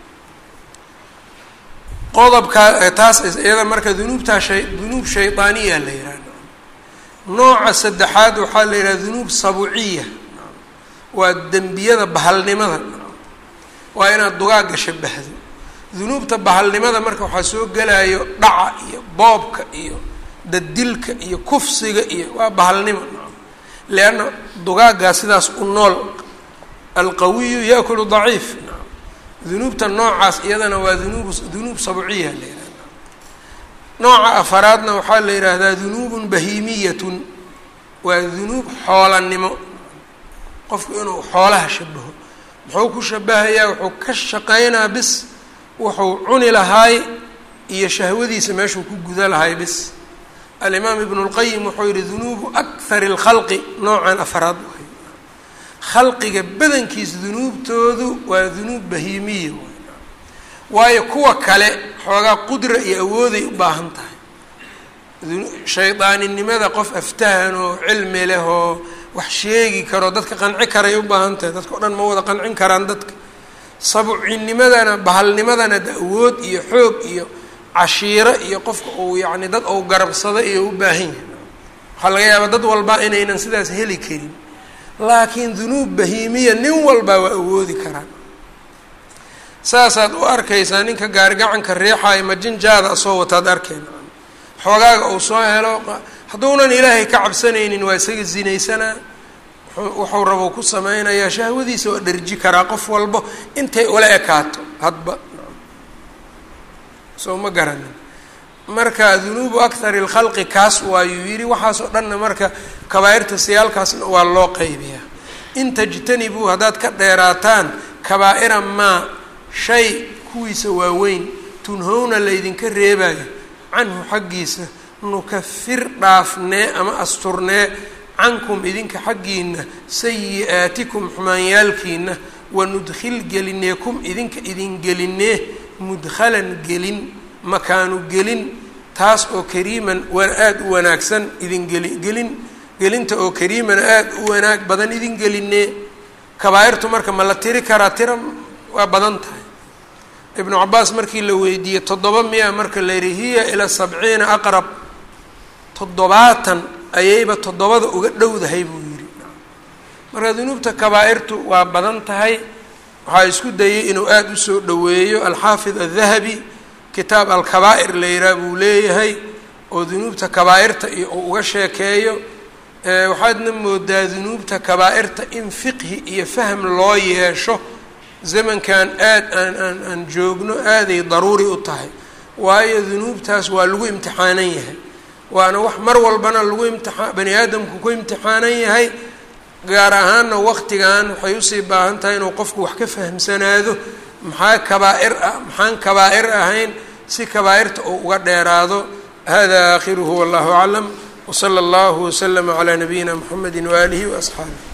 qodobka taas iyada marka dunuubtaa shay dunuub shaydaaniya la yihahda nooca saddexaad waxaa la yidhaha dunuub sabuciya waa dembiyada bahalnimada waa inaad dugaagga shabahdo dunuubta bahalnimada marka waxaa soo gelayo dhaca iyo boobka iyo dadilka iyo kufsiga iyo waa bahalnimo leanna dugaaggaa sidaas u nool alqawiyu yaakulu daciif dunuubta noocaas iyadana waa dunuub dunuub sabciya la yihahda nooca afaraadna waxaa la yidhaahdaa dunuubun bahiimiyatun waa dunuub xoolanimo qofku inuu xoolaha shabaho muxuu ku shabahayaa wuxuu ka shaqaynaa bis wuxuu cuni lahaay iyo shahwadiisa meeshuu ku guda lahaay bis alimaam ibnu lqayim wuxuu yihi dunuubu akhari اlkhalqi noocan afaraad khalqiga badankiis dunuubtoodu waa dunuub bahiimiya waayo kuwa kale xoogaa qudra iyo awooday u baahan tahay shaydaaninimada qof aftahan oo cilmi leh oo wax sheegi karo dadka qanci karay u baahan tahay dadka o dhan ma wada qancin karaan dadka sabucinimadana bahalnimadana da awood iyo xoog iyo cashiiro iyo qofka uu yacni dad ou garabsado iyo u baahan yahay waxaa laga yaabaa dad walba inaynan sidaas heli karin laakiin dunuub bahiimiya nin walbaa waa awoodi karaan saasaad u arkaysaa ninka gaarigacanka riixaayo majinjaada asoo wataad arkeen xoogaaga uu soo helo hadduunan ilaahay ka cabsanaynin waa isaga zinaysanaa wuxuu rabo ku sameynayaa shahwadiisa waa dherji karaa qof walbo intay ula ekaato hadba soo ma garanin marka dunuubu akhari lkhalqi kaas waayuu yidhi waxaasoo dhanna marka kabaa-irta siyaalkaasna waa loo qaybiyaa in tajtanibuu haddaad ka dheeraataan kabaa-ira maa shay kuwiisa waaweyn tunhowna laydinka reebayo canhu xaggiisa nukafir dhaafnee ama asturnee cankum idinka xaggiina sayi-aatikum xumaanyaalkiina wanudkhil gelinee kum idinka idin gelinee mudkhalan gelin makaanu gelin taas oo kariiman aada u wanaagsan idin geli gelin gelinta oo kariiman aada u wanaag badan idin gelinee kabaa-irtu marka ma la tiri karaa tira waa badan tahay ibnu cabaas markii la weydiiyey toddoba miya marka la yihi hiya ilaa sabciina aqrab toddobaatan ayayba toddobada uga dhowdahay buu yidhi marka dunuubta kabaa-irtu waa badan tahay waxaa isku dayay inuu aada usoo dhoweeyo alxaafid adahabi kitaab alkabaa'ir la yihaha buu leeyahay oo dunuubta kabaa-irta iyo uu uga sheekeeyo waxaadna moodaa dunuubta kabaa-irta in fiqhi iyo fahm loo yeesho zamankan aad aan aan aan joogno aaday daruuri u tahay waayo dunuubtaas waa lagu imtixaanan yahay waana wax mar walbana lagu imtiaa bani aadamku ku imtixaanan yahay gaar ahaanna waqtigan waxay usii baahan tahay inuu qofku wax ka fahmsanaado maxaa kabaa-ir ah maxaan kabaa-ir ahayn si kabaa-irta uu uga dheeraado hada aakhiruhu wallahu aclam wsala allahu waslama calaa nabiyina mxamedi waaalihi waasxaabih